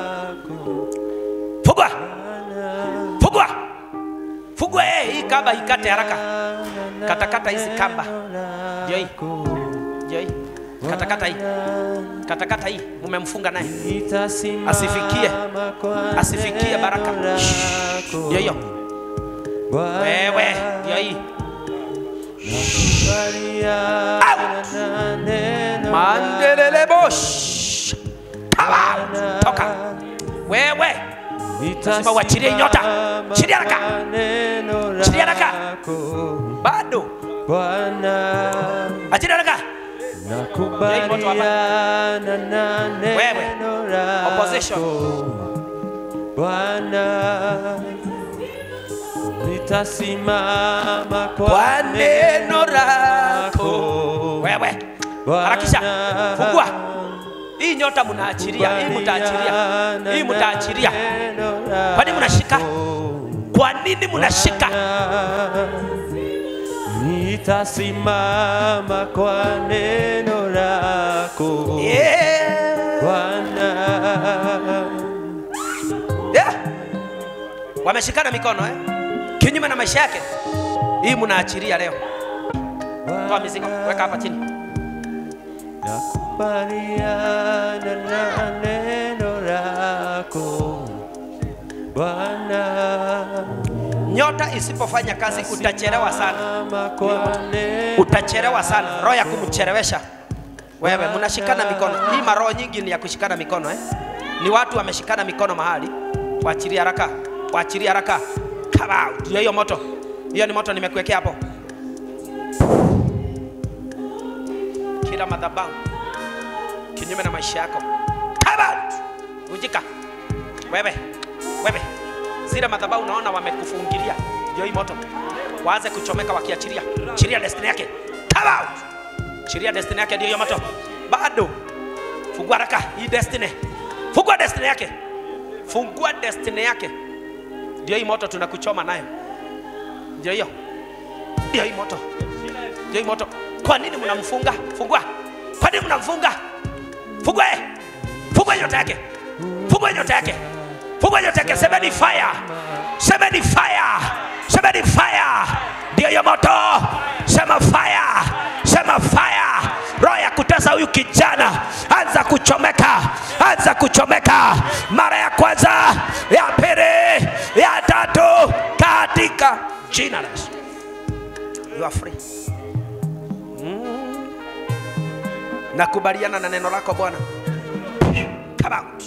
Fugwa. Fugwa. Fugwa eh, hii kamba ikate haraka. Katakata hizi kamba. Ndio hii. Ndio hii. Katakata hii. Katakata hii. Mumemfunga naye. Asifikie. Asifikie baraka. Ndio hiyo. Wewe, ndio hii. Mandelele bosh. Come out. Toka. Wewe. Lazima uachilie nyota. Chilia haraka. Neno Chilia haraka. lako bado Bwana, achilia haraka nakubaliana na Wewe. neno lako Opposition. Bwana, nitasimama kwa kwa neno lako wewe harakisha fungua hii nyota mnaachilia hii mtaachilia hii mtaachilia kwa nini mnashika kwa nini mnashika Nitasimama kwa neno lako yeah. Bwana. yeah. wameshikana mikono eh? kinyume na maisha yake hii mnaachilia leo toa mizigo weka hapa chini Nakubaliana na neno lako Bwana, nyota isipofanya kazi utachelewa sana Simama kwa neno utachelewa sana roho ya kumchelewesha wewe mnashikana mikono hii maroho nyingi ni ya kushikana mikono eh? ni watu wameshikana mikono mahali waachilie haraka waachilie haraka Come out. Ndio hiyo moto hiyo ni moto nimekuwekea hapo kila madhabahu kinyume na maisha yako Come out. vunjika wewe wewe zile madhabahu unaona wamekufungilia ndio hii moto waanze kuchomeka wakiachilia chiria destiny yake Come out. chiria destiny yake ndio hiyo moto bado fungua haraka hii destiny fungua destiny yake fungua destiny yake ndio hii moto tunakuchoma nayo ndio hiyo ndio hii moto ndio hii moto kwa nini mnamfunga fungua kwa nini mnamfunga fungua eh. fungua nyota yake fungua nyota yake fungua nyota yake semeni fire semeni fire semeni fire ndio hiyo moto sema fire sema fire roho ya kutesa huyu kijana anza kuchomeka anza kuchomeka mara ya kwanza ya pili ya tatu katika jina la Yesu you are free mm. nakubaliana na neno lako bwana come out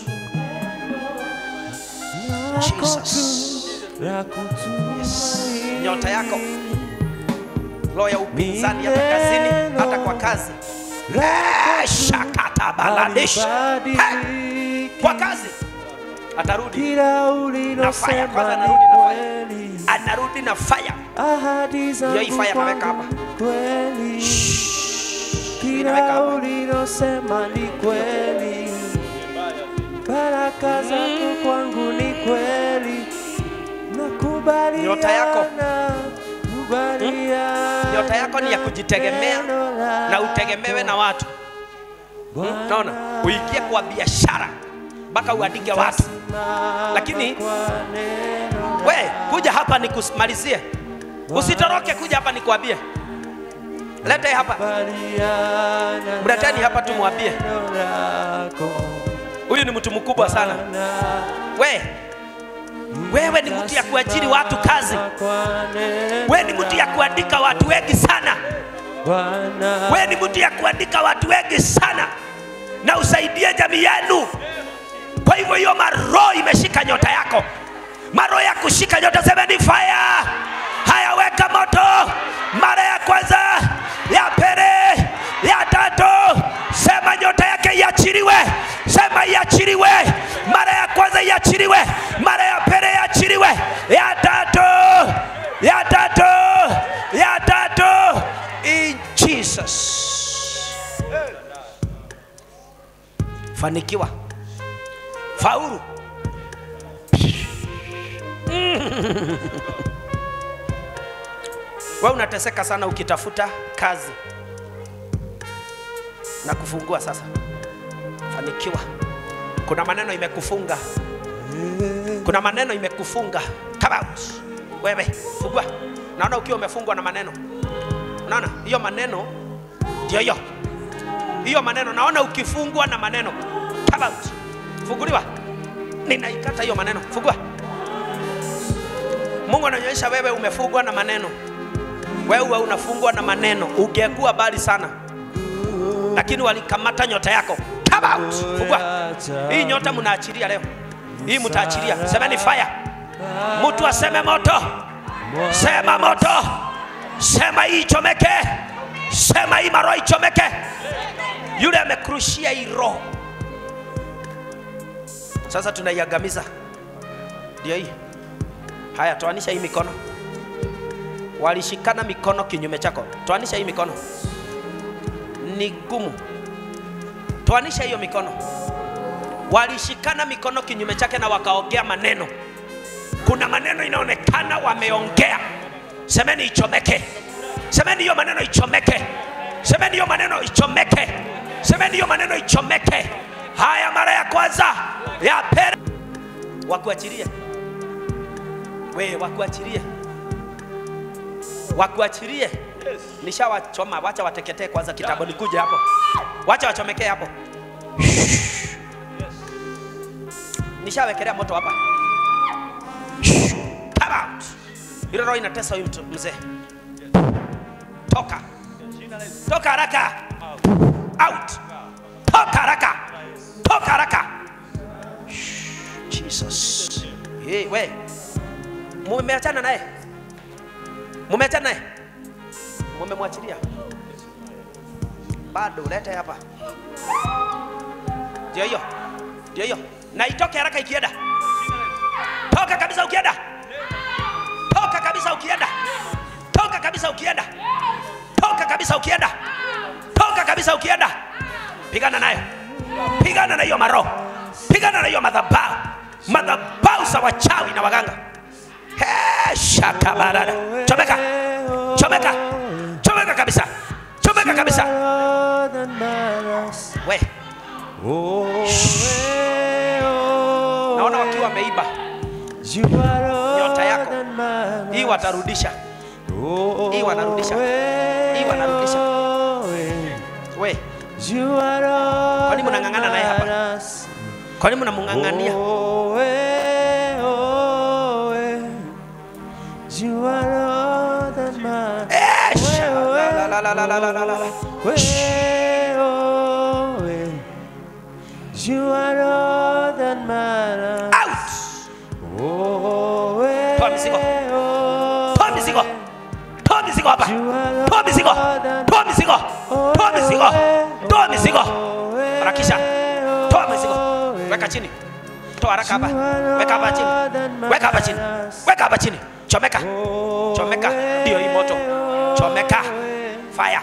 Jesus la kutumaini. nyota yako roho ya upinzani hata kazini hata kwa kazi Eh, shakata baladish Eh, Halibadiliki. kwa kazi atarudi Kila Kwanza ulilosema anarudi ni na fire. kweli, anarudi na fire ahadi Ndio hii zangu fire ameweka kwangu hapa. ni kweli, Inaweka kila hapa. ulilosema ni kweli, baraka zako kwangu ni kweli, nakubaliana, Nyota yako. kubaliana nyota yako ni ya kujitegemea neno na lako. utegemewe na watu Bwana, naona uingie kwa biashara mpaka uandike watu lakini kwa neno we kuja hapa nikumalizie usitoroke kuja hapa nikuambie lete hapa kubaliana mleteni hapa tumwambie neno lako. huyu ni mtu mkubwa sana we wewe ni mtu ya kuajiri watu kazi we ni mtu ya kuandika watu wengi sana we ni mtu ya kuandika watu wengi sana na usaidie jamii yenu kwa hivyo hiyo maroho imeshika nyota yako maroho ya kushika nyota semeni fire haya weka moto mara ya kwanza ya pili ya tatu sema nyota yake iachiliwe sema iachiliwe mara ya kwanza iachiliwe mara ya pili iachiliwe ya tatu ya tatu ya tatu in jesus fanikiwa faulu we unateseka sana ukitafuta kazi na kufungua sasa fanikiwa kuna maneno imekufunga kuna maneno imekufunga Come out. wewe fungua naona ukiwa umefungwa na maneno unaona hiyo maneno ndio hiyo hiyo maneno naona ukifungwa na maneno Come out. funguliwa ninaikata hiyo maneno fungua mungu anaonyesha wewe umefungwa na maneno wewe unafungwa na maneno ungekuwa bali sana lakini walikamata nyota yako Come out. fungua hii nyota mnaachilia leo hii mtaachilia semeni fire mtu aseme moto sema moto sema hii ichomeke sema hii maroho ichomeke yule amekrushia hii roho sasa tunaiangamiza ndio hii haya toanisha hii mikono walishikana mikono kinyume chako toanisha hii mikono ni gumu toanisha hiyo mikono walishikana mikono kinyume chake na wakaongea maneno kuna maneno inaonekana wameongea semeni ichomeke semeni hiyo maneno ichomeke semeni hiyo maneno ichomeke semeni hiyo maneno ichomeke haya mara ya kwanza ya pili wakuachilie we wakuachilie wakuachilie nishawachoma wacha wateketee kwanza kitabu nikuje hapo wacha wachomekee hapo nishawekelea moto hapa Come out. Ile roho inatesa huyu mtu mzee. Toka. Toka haraka. Out. Toka haraka. Toka haraka. Jesus. Hey, we. Mumeachana naye. Mumeachana naye. Mumemwachilia. Bado lete hapa. Ndio hiyo. Ndio hiyo. Na itoke haraka ikienda. Toka kabisa ukienda. Toka kabisa ukienda. Toka kabisa ukienda. Toka kabisa ukienda. Toka kabisa ukienda. Pigana nayo. Pigana na hiyo maroho. Pigana na hiyo madhabahu. Madhabahu za wachawi na waganga. He, shaka barada. Chomeka. Chomeka. Chomeka kabisa. Chomeka kabisa. We, naona wakiwa wameiba. Nyota yako. Hii watarudisha. Hii wanarudisha. Hii wanarudisha. We, Kwa nini mnang'ang'ana naye hapa? kwa nini mnamng'ang'ania? Eh, sha- la, la, la, la, la, la, la, la, la. Out! Toa mizigo. Toa mizigo. Toa mizigo hapa. Toa mizigo. Toa mizigo. Toa mizigo. Toa mizigo. Harakisha. Toa mizigo. Weka chini. Toa haraka hapa. Weka hapa chini. Weka hapa chini. Weka hapa chini. Chomeka. Chomeka. Ndio hii moto. Chomeka. Fire.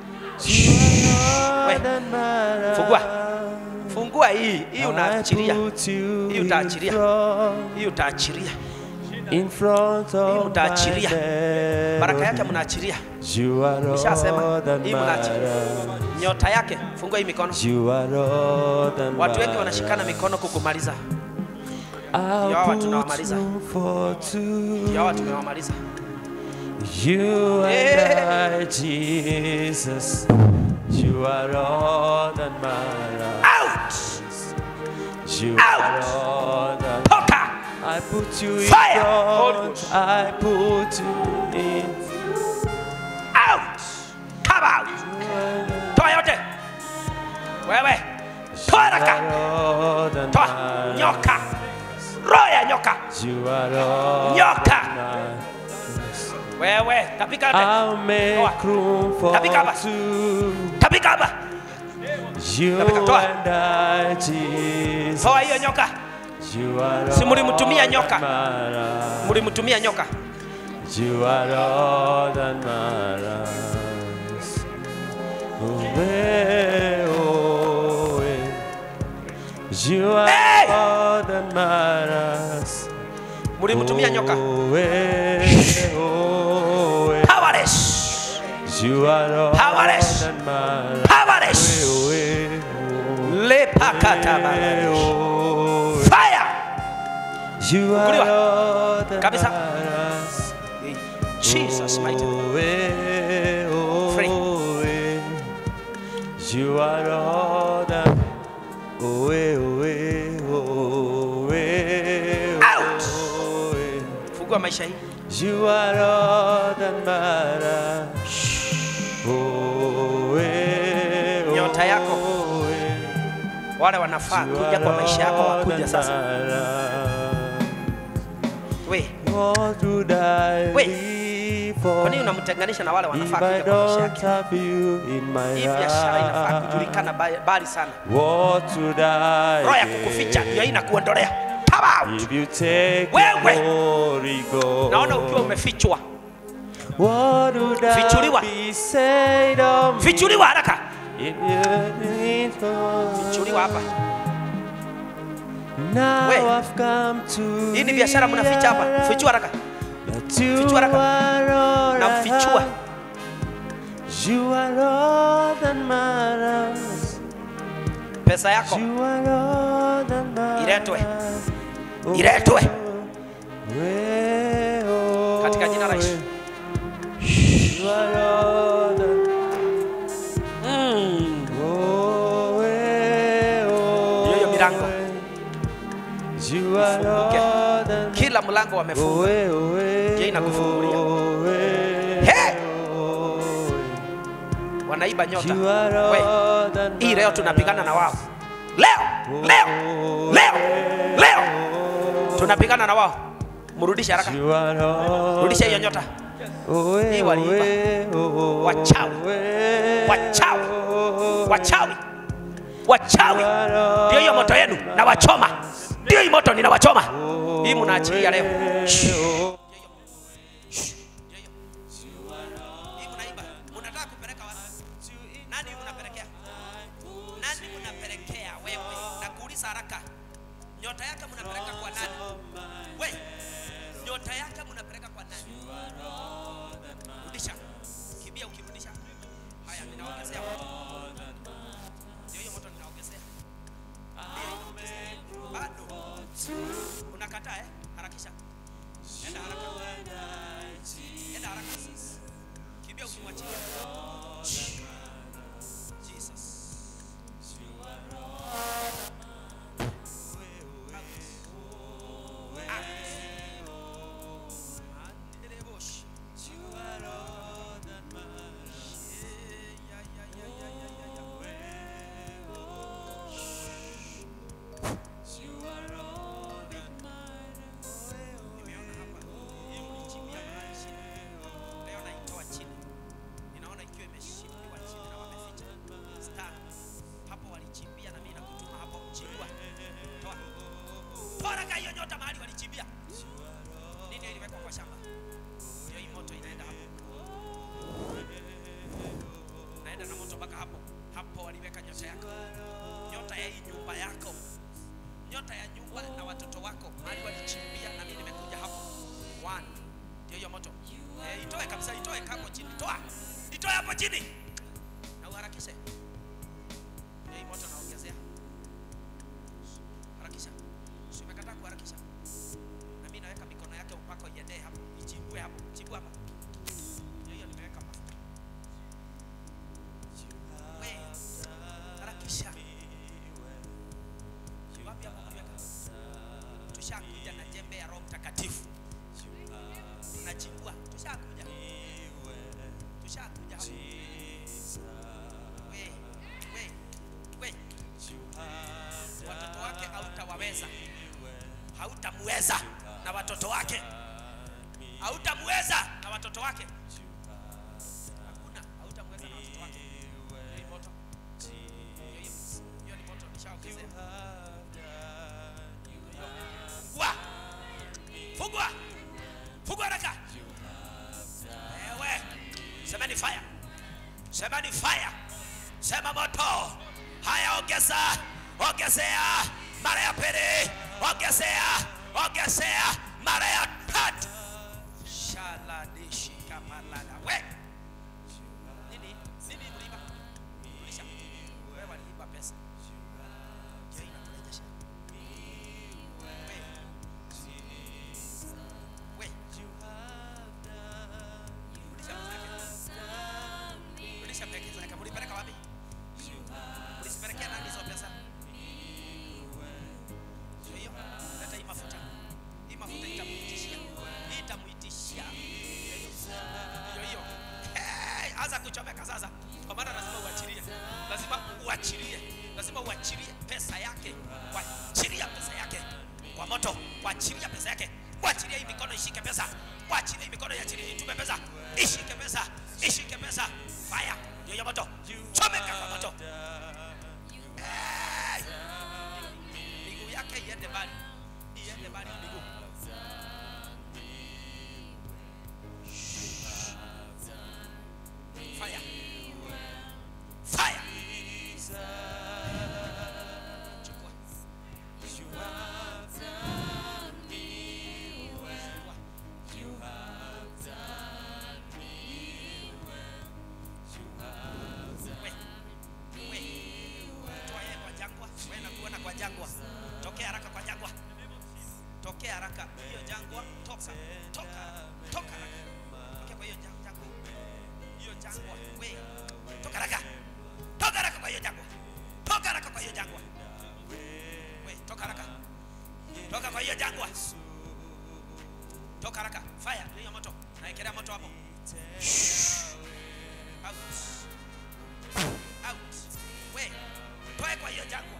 We. Fungua. Fungua hii. Hii unaachilia. Hii utaachilia. Hii utaachilia. In front of mtaachilia. my Baraka yake melody. mnaachilia. You are Nishasema all that hii mnaachilia. matters. Nyota yake fungua hii mikono. You are all that Watu wengi matters. wanashikana mikono kukumaliza. I'll Ndio hawa put tunawamaliza. room for two. Ndio hawa tumewamaliza. You and Yeah. I, Jesus. You are all that matters. Out! You Out. are all that Toka! I put you in Fire. Holy front. Ghost. I put you in. Out! Come out! Toa yote. Wewe. Toa haraka. You are all that Toa matters. nyoka. Roho ya nyoka. You are all Nyoka. that matters. Wewe, tapika yote. I'll make Toa. room for Tapika hapa. two. Tapika hapa. You Tapika, toa. and I, Jesus. Toa hiyo nyoka. You are Si mlimtumia all nyoka. that matters. Mlimtumia nyoka. You are all that matters. Away, away. You are Hey! all that matters. Mlimtumia nyoka. Away, away. Powerless. You are all Powerless. that matters. Powerless. Away, away. Lepakata Away, away. Fire. You are Funguliwa. all that Kabisa. matters. Jesus mighty name. Away, Free. away. You are all that. Away, away, away. Out. away. Fungua maisha hii. You are all that matters. Away, Nyota yako. away. Wale wanafaa You kuja are kwa maisha yako all wakuja that sasa. matters. What would I Wait. live Kwa nini for unamtenganisha na wale if wanafaa I kuja kwa maisha don't yake? have you in my Hii biashara inafaa kujulikana heart? ba- mbali sana. What would I Roho ya kukuficha ndio hii gain inakuondolea. Come out. if you take Wewe. the Holy Naona ukiwa Ghost? umefichwa. What would I Fichuliwa. be said of me Fichuliwa haraka. if you didn't come? Fichuliwa hapa. Now We. I've come to Hii ni biashara mnaficha hapa. realize Fichua haraka. that you Fichua haraka. are all Na I mfichua. have. You are all that matters. Pesa yako You are all that matters. Iletwe. Oh, iletwe we, oh, katika jina la Yesu. You are all that Mm. Oh, we, oh, Hiyo hiyo milango. we. You are Ifunguke. all that Kila mlango wamefunga. Owe, owe, Ndio inakufungulia. owe, He! owe. Wanaiba nyota. You are We, all that hii leo tunapigana na wao. Leo, leo, leo, leo tunapigana na wao. Mrudishe haraka. You are all Rudisha hiyo nyota. Owe, Hii waliiba. owe, owe, Wachawi. Wachawi. Wachawi. Wachawi. Ndio hiyo moto yenu na wachoma. Ndio hii moto ninawachoma. Hii mnaachilia leo. Shh. Hii mnaiba. Mnataka kupeleka wapi? Nani mnapelekea? Nani mnapelekea wewe? Nakuuliza haraka. Nyota yake mnapeleka kwa nani? We. Nyota yake mnapeleka kwa nani? Rudisha. Kimbia ukirudisha. Haya, ninaongezea moto. Ndio hiyo moto ninaongezea. Ndio ninaongezea. Bado. Unakataa eh? Harakisha. Enda haraka. Enda haraka sis. Kimbia ukimwachilia. Jesus. Nimeona hapa hii mlichimbia mahali chini. Leo naitoa chini. Ninaona ikiwa imeshimbiwa chini na wameficha. Star. Hapo walichimbia na mimi nakutuma hapo chimbua. Toa. Toa raka hiyo nyota mahali walichimbia. Nini hiyo iliwekwa kwa shamba? Ndio hii moto inaenda hapo. Naenda na moto mpaka hapo. Hapo waliweka nyota yako. Nyota ya hii nyumba yako nyota ya nyumba na watoto wako mahali walichimbia na mimi nimekuja hapo one ndio hiyo moto eh, itoe kabisa itoe hapo chini toa itoe hapo chini na uharakishe ndio hii moto naongezea harakisha si umekataa kuharakisha na mimi naweka mikono yake upako iendee hapo ichimbue hapo chimbua hapa ndio hiyo nimeweka mafuta we harakisha wapi hapo kuweka? Tushakuja na jembe ya Roho Mtakatifu, tunachimbua. Tushakuja, tushakuja hapo. We, we, we, watoto wake hautawaweza, hautamweza na watoto wake, hautamweza na watoto wake, hakuna, hautamweza na watoto wake. Hiyo ni moto, hiyo hiyo, hiyo ni moto, nishaongezea. Fungua. Fungua. Fungua haraka. Ewe. Sema ni fire. Sema ni fire. Sema moto. Haya ongeza. Ongezea mara ya pili. Ongezea. Ongezea mara ya tatu. Shaladishi kamalala. We. Nini? Nini mliiba? Rudisha. Wewe waliiba pesa. Je, inakurejesha? We. Rudisha pesa yake. Rudisha pesa yake. Mlipeleka wapi? Mlizipelekea nani hizo pesa? Ndio hiyo. Leta hii mafuta. Hii mafuta itamuitishia. Hii itamuitishia. Ndio hiyo. Ndio hiyo. Hey, anza kuchomeka sasa. Kwa maana lazima uachilie. Lazima uachilie. Lazima uachilie pesa yake. Wa- hiyo moto naekelea moto hapo Out. Out. We, toe kwa hiyo jangwa.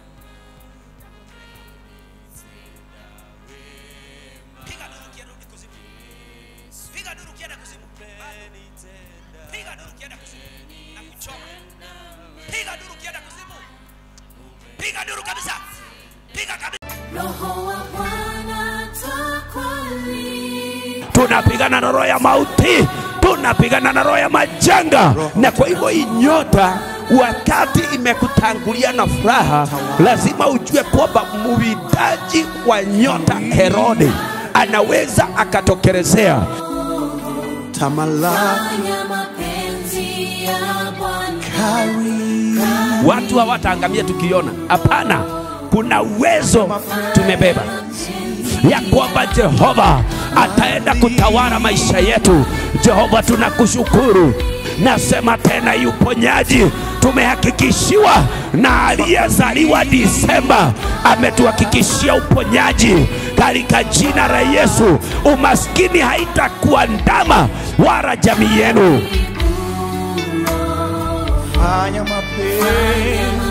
Piga duru ukirudi kuzimu. Piga duru ukienda kuzimu. Piga duru ukienda kuzimu. Na kuchoma. Piga duru ukienda kuzimu. Piga duru kabisa. Piga kabisa. Roho wa Bwana takwali. tunapigana na roho ya mauti, tunapigana na roho ya majanga. Na kwa hivyo hii nyota, wakati imekutangulia na furaha, lazima ujue kwamba muwindaji wa nyota Herode anaweza akatokelezea. tamalaki Fanya mapenzi ya Bwana. Watu hawataangamia tukiona, hapana. Kuna uwezo tumebeba ya kwamba Jehova ataenda kutawala maisha yetu. Jehova, tunakushukuru. Nasema tena, yu uponyaji tumehakikishiwa na aliyezaliwa Disemba ametuhakikishia uponyaji katika jina la Yesu. Umaskini haitakuwa ndama wala jamii yenu. fanya mapenzi